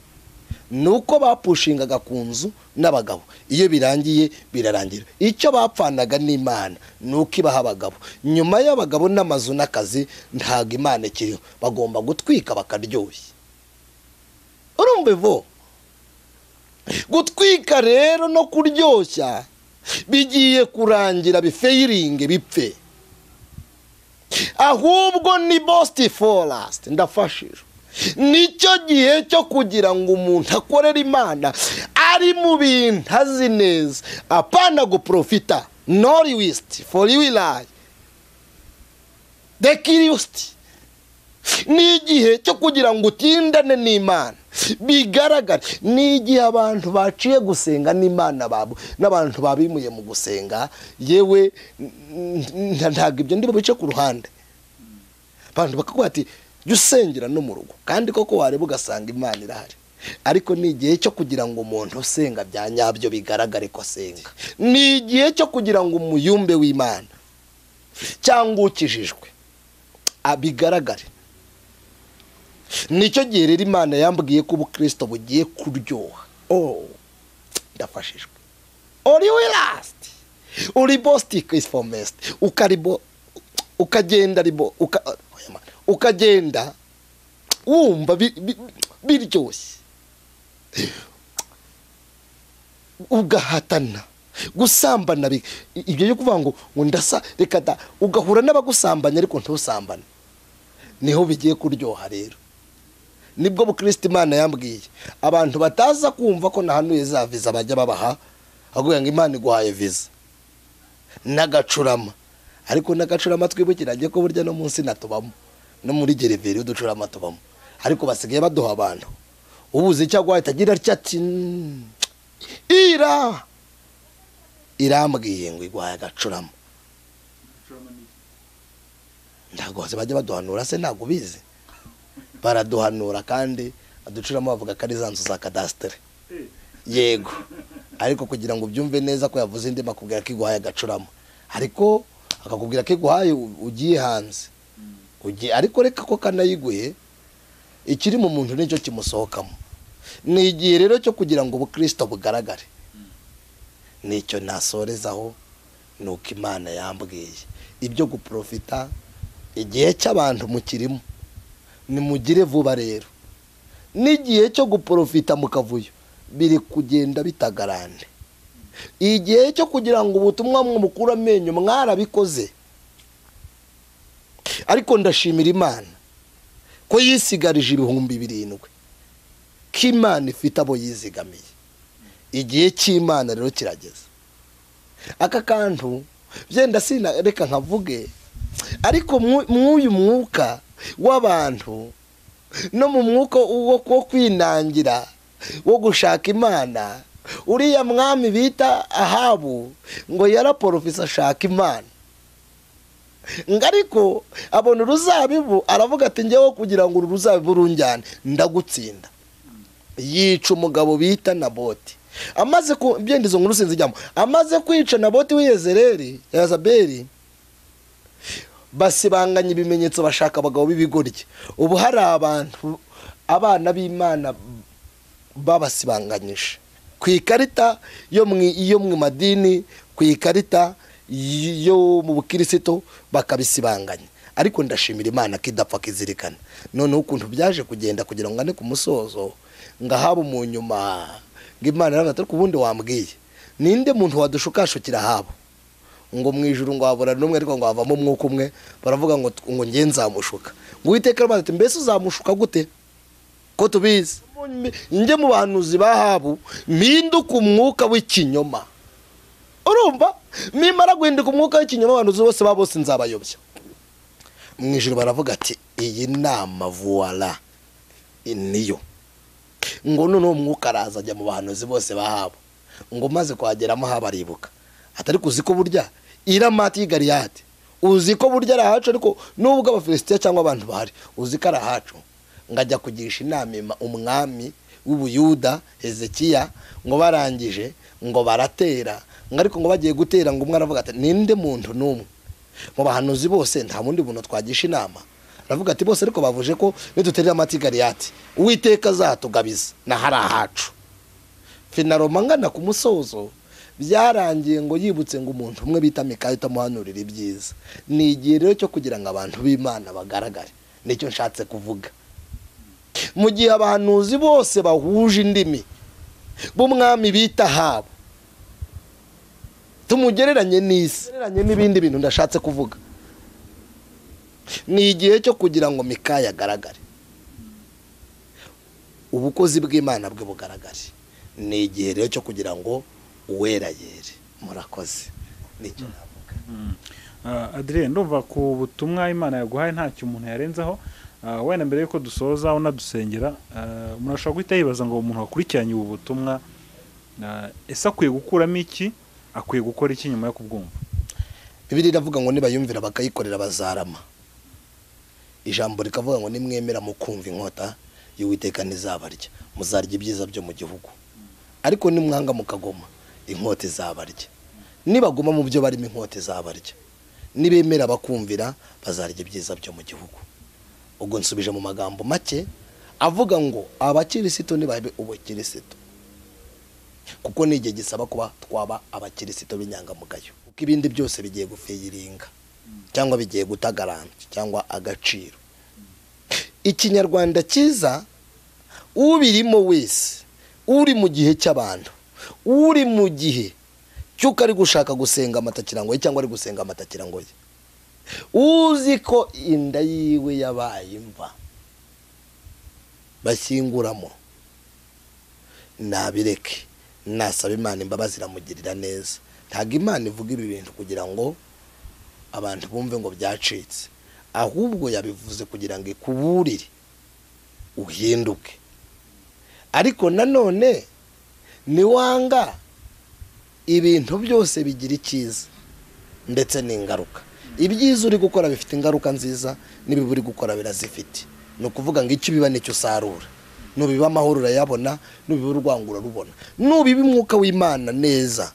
ni uko bapushingaga ku nzu n'abagabo iyo birangiye birarangira icyo bapfanaga n'imana ni uko ibaha abagabo nyuma y'abagabo n'amazu n'akazi ntabwo imana ikiriho bagomba gutwika bakaryoshya urumva ivo gutwika rero no kuryoshya bigiye kurangira bifeyiringe bipfe ahubwo ni bositi forasiti ndafashije nicyo gihe cyo kugira ngo umuntu akorere imana ari mu bintu azi neza apana guprofita nori wisiti fori wilayi dekirisiti ni igihe cyo kugira ngo utindane n'imana bigaragare ni igihe abantu baciye gusenga n'imana babo n'abantu babimuye mu gusenga yewe n- n- ntabwo ibyo ndi bice ku ruhande abantu bakaguha ati jya usengera no mu rugo kandi koko wareba ugasanga imana irahari ariko ni igihe cyo kugira ngo umuntu usenga bya nyabyo bigaragare ko asenga ni igihe cyo kugira ngo umuyumbe w'imana cyangwa ukijijwe a- bigaragare nicyo gihe rero imana yambwiye ko ubukirisito bugiye kuryoha oh ndafashijwe uri wilasiti uri bositike isi fomesiti ukaribo ukagenda ribo uka- oya Mana, ukagenda wumva bi- bi- biryoshye ugahatana gusambana bi- i- ibyo byo kuvuga ngo ngo ndasa reka da ugahura n'abagusambanya ariko ntusambane niho bigiye kuryoha rero nibwo bukristo imana yambwiye abantu bataza kumva ko nahanuye za viza bajya babaha avuga ngo imana iguhaye viza n'agacurama ariko n'agacurama twibukiranye ko burya no munsi natubamo no muri gereveri uducurama tubamo ariko basigaye baduha abantu ubuze icyo agwaye atagira atya ati "Mm, ira irambwiye ngo iguhaye agacurama ntabwo bose bajya baduhanura se ntabwo ubizi baraduhanura kandi aducuramo bavuga ko ari za nzu za kadasitere yego ariko kugira ngo ubyumve neza ko yavuze indi bakubwira ko iguhaye agacurama ariko akakubwira ko iguhaye u- ugiye hanze ugiye ariko reka ko kanayiguhe ikiri mu muntu nicyo kimusohokamo ni igihe rero cyo kugira ngo ubukristo bugaragare nicyo nasorezaho ni uko imana yambwiye ibyo guprofita igihe cy'abantu mukirimo nimugire vuba rero n'igihe cyo guporofita mu kavuyo biri kugenda bitagarande igihe cyo kugira ngo ubutumwa mukura amenyo mwarabikoze ariko ndashimira imana ko yisigarije ibihumbi birindwi ko imana ifite abo yizigamiye igihe cy'imana rero kirageze aka kantu byenda sina reka nkavuge ariko mw'uyu mwuka w'abantu no mu mwuka wo wo kwinangira wo gushaka imana uriya mwami bita ahabu ngo yaraporofisa ashaka imana ngo ariko abona uruzabibu aravuga ati njyewe kugira ngo uru ruzabibu runjyane ndagutsinda yica umugabo bita naboti amaze ku byenda izo nkuru sinzijyamo amaze kwica naboti w'iyezereri yazaberi basibanganya ibimenyetso bashaka abagabo b'ibigoryi ubu hari abantu abana b'imana babasibanganyije ku ikarita yo mu yo mu madini ku ikarita yo mu bukirisito bakabisibanganya ariko ndashimira imana ko idapfa kizirikana noneho ukuntu byaje kugenda kugira ngo ane ku musozo ngo ahaba mu nyuma ngo imana irangato ariko ubundi wambwiye ninde muntu wadushukashukira ahabo ngo mu ijuru ngo wabura n'umwe ariko ngo wavamo umwuka umwe baravuga ngo ngo nge nzamushuka ngo uwiteka arabaza ati mbese uzamushuka gute ko tubizi njye mu bahanuzi bahabu mpinduka umwuka w'ikinyoma urumva nimara guhinduka umwuka w'ikinyoma abantu bose baba bose nzabayobya mu ijoro baravuga ati iyi nama vuwara niyo ngo noneho umwuka araza ajya mu bahanuzi bose bahabo ngo maze kwageramo habaribuka atari kuzi ko burya iramati y'igariyate uzi ko burya ari ahacu ariko nubwo abafilisitiya cyangwa abantu bahari uzi ko ari ahacu ngo ajya kugisha inama umwami w'ubuyuda hezekiya ngo barangije ngo baratera ngo ariko ngo bagiye gutera ngo umwe aravuga ati ninde muntu n'umwe mu bahanuzi bose nta wundi muntu twagisha inama aravuga ati bose ariko bavuje ko niduterera amata gariyati uwiteka azatugabiza nahari ahacu finaroma ngana ku musozo byarangiye ngo yibutse ngo umuntu umwe bita mikayo utamuhanurira ibyiza ni igihe rero cyo kugira ngo abantu b'imana bagaragare nicyo nshatse kuvuga mu gihe abahanuzi bose bahuje indimi b'umwami bita habo tumugereranye n'isi gereranye n'ibindi bintu ndashatse kuvuga ni igihe cyo kugira ngo mikaya agaragare ubukozi bw'imana bwe bugaragare ni igihe rero cyo kugira ngo uwera yere murakoze nicyo navuga adrien ndumva ku butumwa imana yaguhaye ntacyo umuntu yarenzaho Ah, wenda mbere yuko dusoza unadusengera ah, umuntu ashobora guhita yibaza ngo umuntu wakurikiranye ubu butumwa ah, ese akwiye gukuramo iki akwiye gukora iki nyuma yo kubwumva bibiri iravuga ngo nibayumvira bakayikorera bazarama ijambo rikavuga ngo nimwemera mu kumva inkota y'uwiteka ntizabarya muzarya ibyiza byo mu gihugu ariko nimwanga mukagoma inkota izabarya nibagoma mu byo barimo inkota izabarya nibemera bakumvira bazarya ibyiza byo mu gihugu ubwo nsubije mu magambo make avuga ngo abakirisito nibabe ubukirisito kuko ni igihe gisaba kuba twaba abakirisitu b'inyangamugayo kuko ibindi byose bigiye gufiyiringa cyangwa bigiye gutagarana cyangwa agaciro ikinyarwanda cyiza ubirimo wese uri mu gihe cy'abantu uri mu gihe cy'uko ari gushaka gusenga amatakirangoye cyangwa ari gusenga amatakirangoye uzi ko inda yiwe yabaye imva bashyinguramo nabireke nasaba imana imbabazi iramugirira neza ntabwo imana ivuga ibi bintu kugira ngo abantu bumve ngo byacitse ahubwo yabivuze kugira ngo ikuburire uhinduke ariko nanone niwanga ibintu byose bigira icyiza ndetse n'ingaruka ibyiza uri gukora bifite ingaruka nziza n'ibibi uri gukora birazifite ni ukuvuga ngo icyo ubiba nicyo usarura nubiba amahoro urayabona nubiba urwango urarubona nubiba umwuka w'imana neza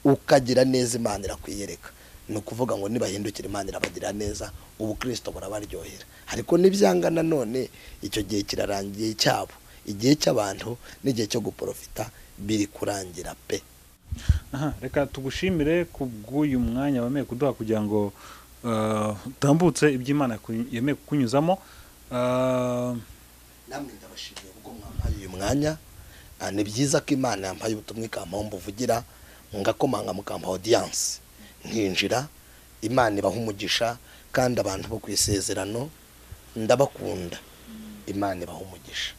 ukagira neza imana irakwiyereka ni ukuvuga ngo nibahindukira imana irabagirira neza ubu kirisito burabaryohera ariko n'ibyanga nanone icyo gihe kirarangiye cyabo igihe cy'abantu n'igihe cyo guporofita biri kurangira pe aha reka tugushimire ku bw'uyu mwanya wemeye kuduha kugira ngo eh, utambutse iby'imana yaku- yemeye kukunyuzamo Eh, namwe ndabashimiye kuko mwampaye uyu mwanya Ah, ni byiza ko imana yampaye ubutumwa ikampaho mbuvugira ngakomanga mukampa odiyanse nkinjira imana ibaha umugisha kandi abantu bo ku isezerano ndabakunda imana ibaha umugisha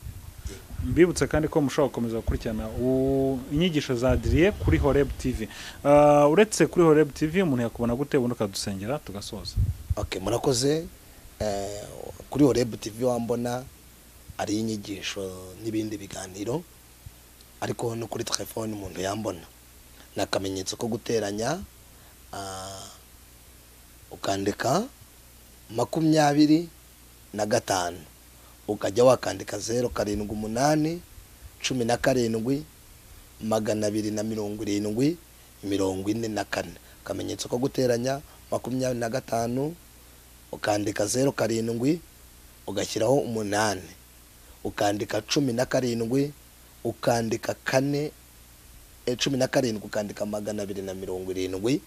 mbibutse kandi ko mushobora gukomeza gukurikirana u- inyigisho za adiriye kuri horeb tv Eh, uretse kuri horeb tv umuntu yakubona gute ubundi ukadusengera tugasoza ok murakoze eh, kuri horebu tv wambona ariyo inyigisho n'ibindi biganiro ariko no kuri telefone umuntu yambona ni akamenyetso ko guteranya ah, ukandika makumyabiri na gatanu ukajya wakandika zeru karindwi umunani cumi na karindwi magana abiri na mirongo irindwi mirongo ine na kane akamenyetso ko guteranya makumyabiri na gatanu ukandika zeru karindwi ugashyiraho umunani ukandika cumi na karindwi ukandika kane eh, cumi na karindwi ukandika magana abiri na mirongo irindwi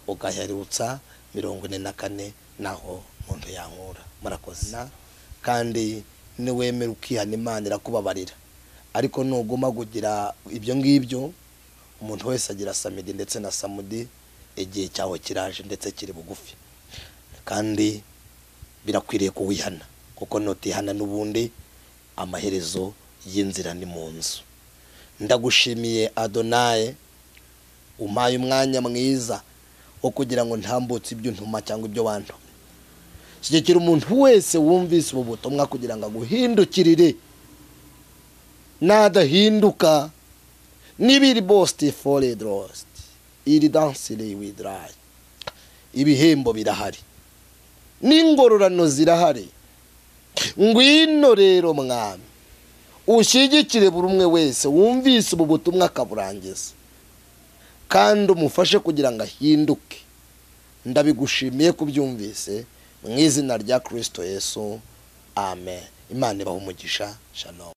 ugaherutsa mirongo ine na kane naho umuntu yankura murakoze Na- kandi niwemera ukihana imana irakubabarira ariko nuguma kugira ibyo ngibyo umuntu wese agira samidi ndetse na samudi igihe cyawe kiraje ndetse kiri bugufi kandi birakwiriye kuwihana kuko nutihana n'ubundi amaherezo y'inzira ni mu nzu ndagushimiye adonaye umpaye umwanya mwiza wo kugira ngo ntambutse ibyo untuma cyangwa ibyo wantumye shyigikira umuntu wese wumvise ubu butumwa kugira ngo aguhindukirire nadahinduka n'ibiri bositi foredi rositi iri dansire widirayi ibihembo birahari n'ingororano zirahari ngwino rero mwami ushyigikire buri umwe wese wumvise ubu butumwa akaburangiza kandi umufashe kugira ngo ahinduke ndabigushimiye kubyumvise mu izina rya kirisito yesu amen imana ibaha umugisha shalom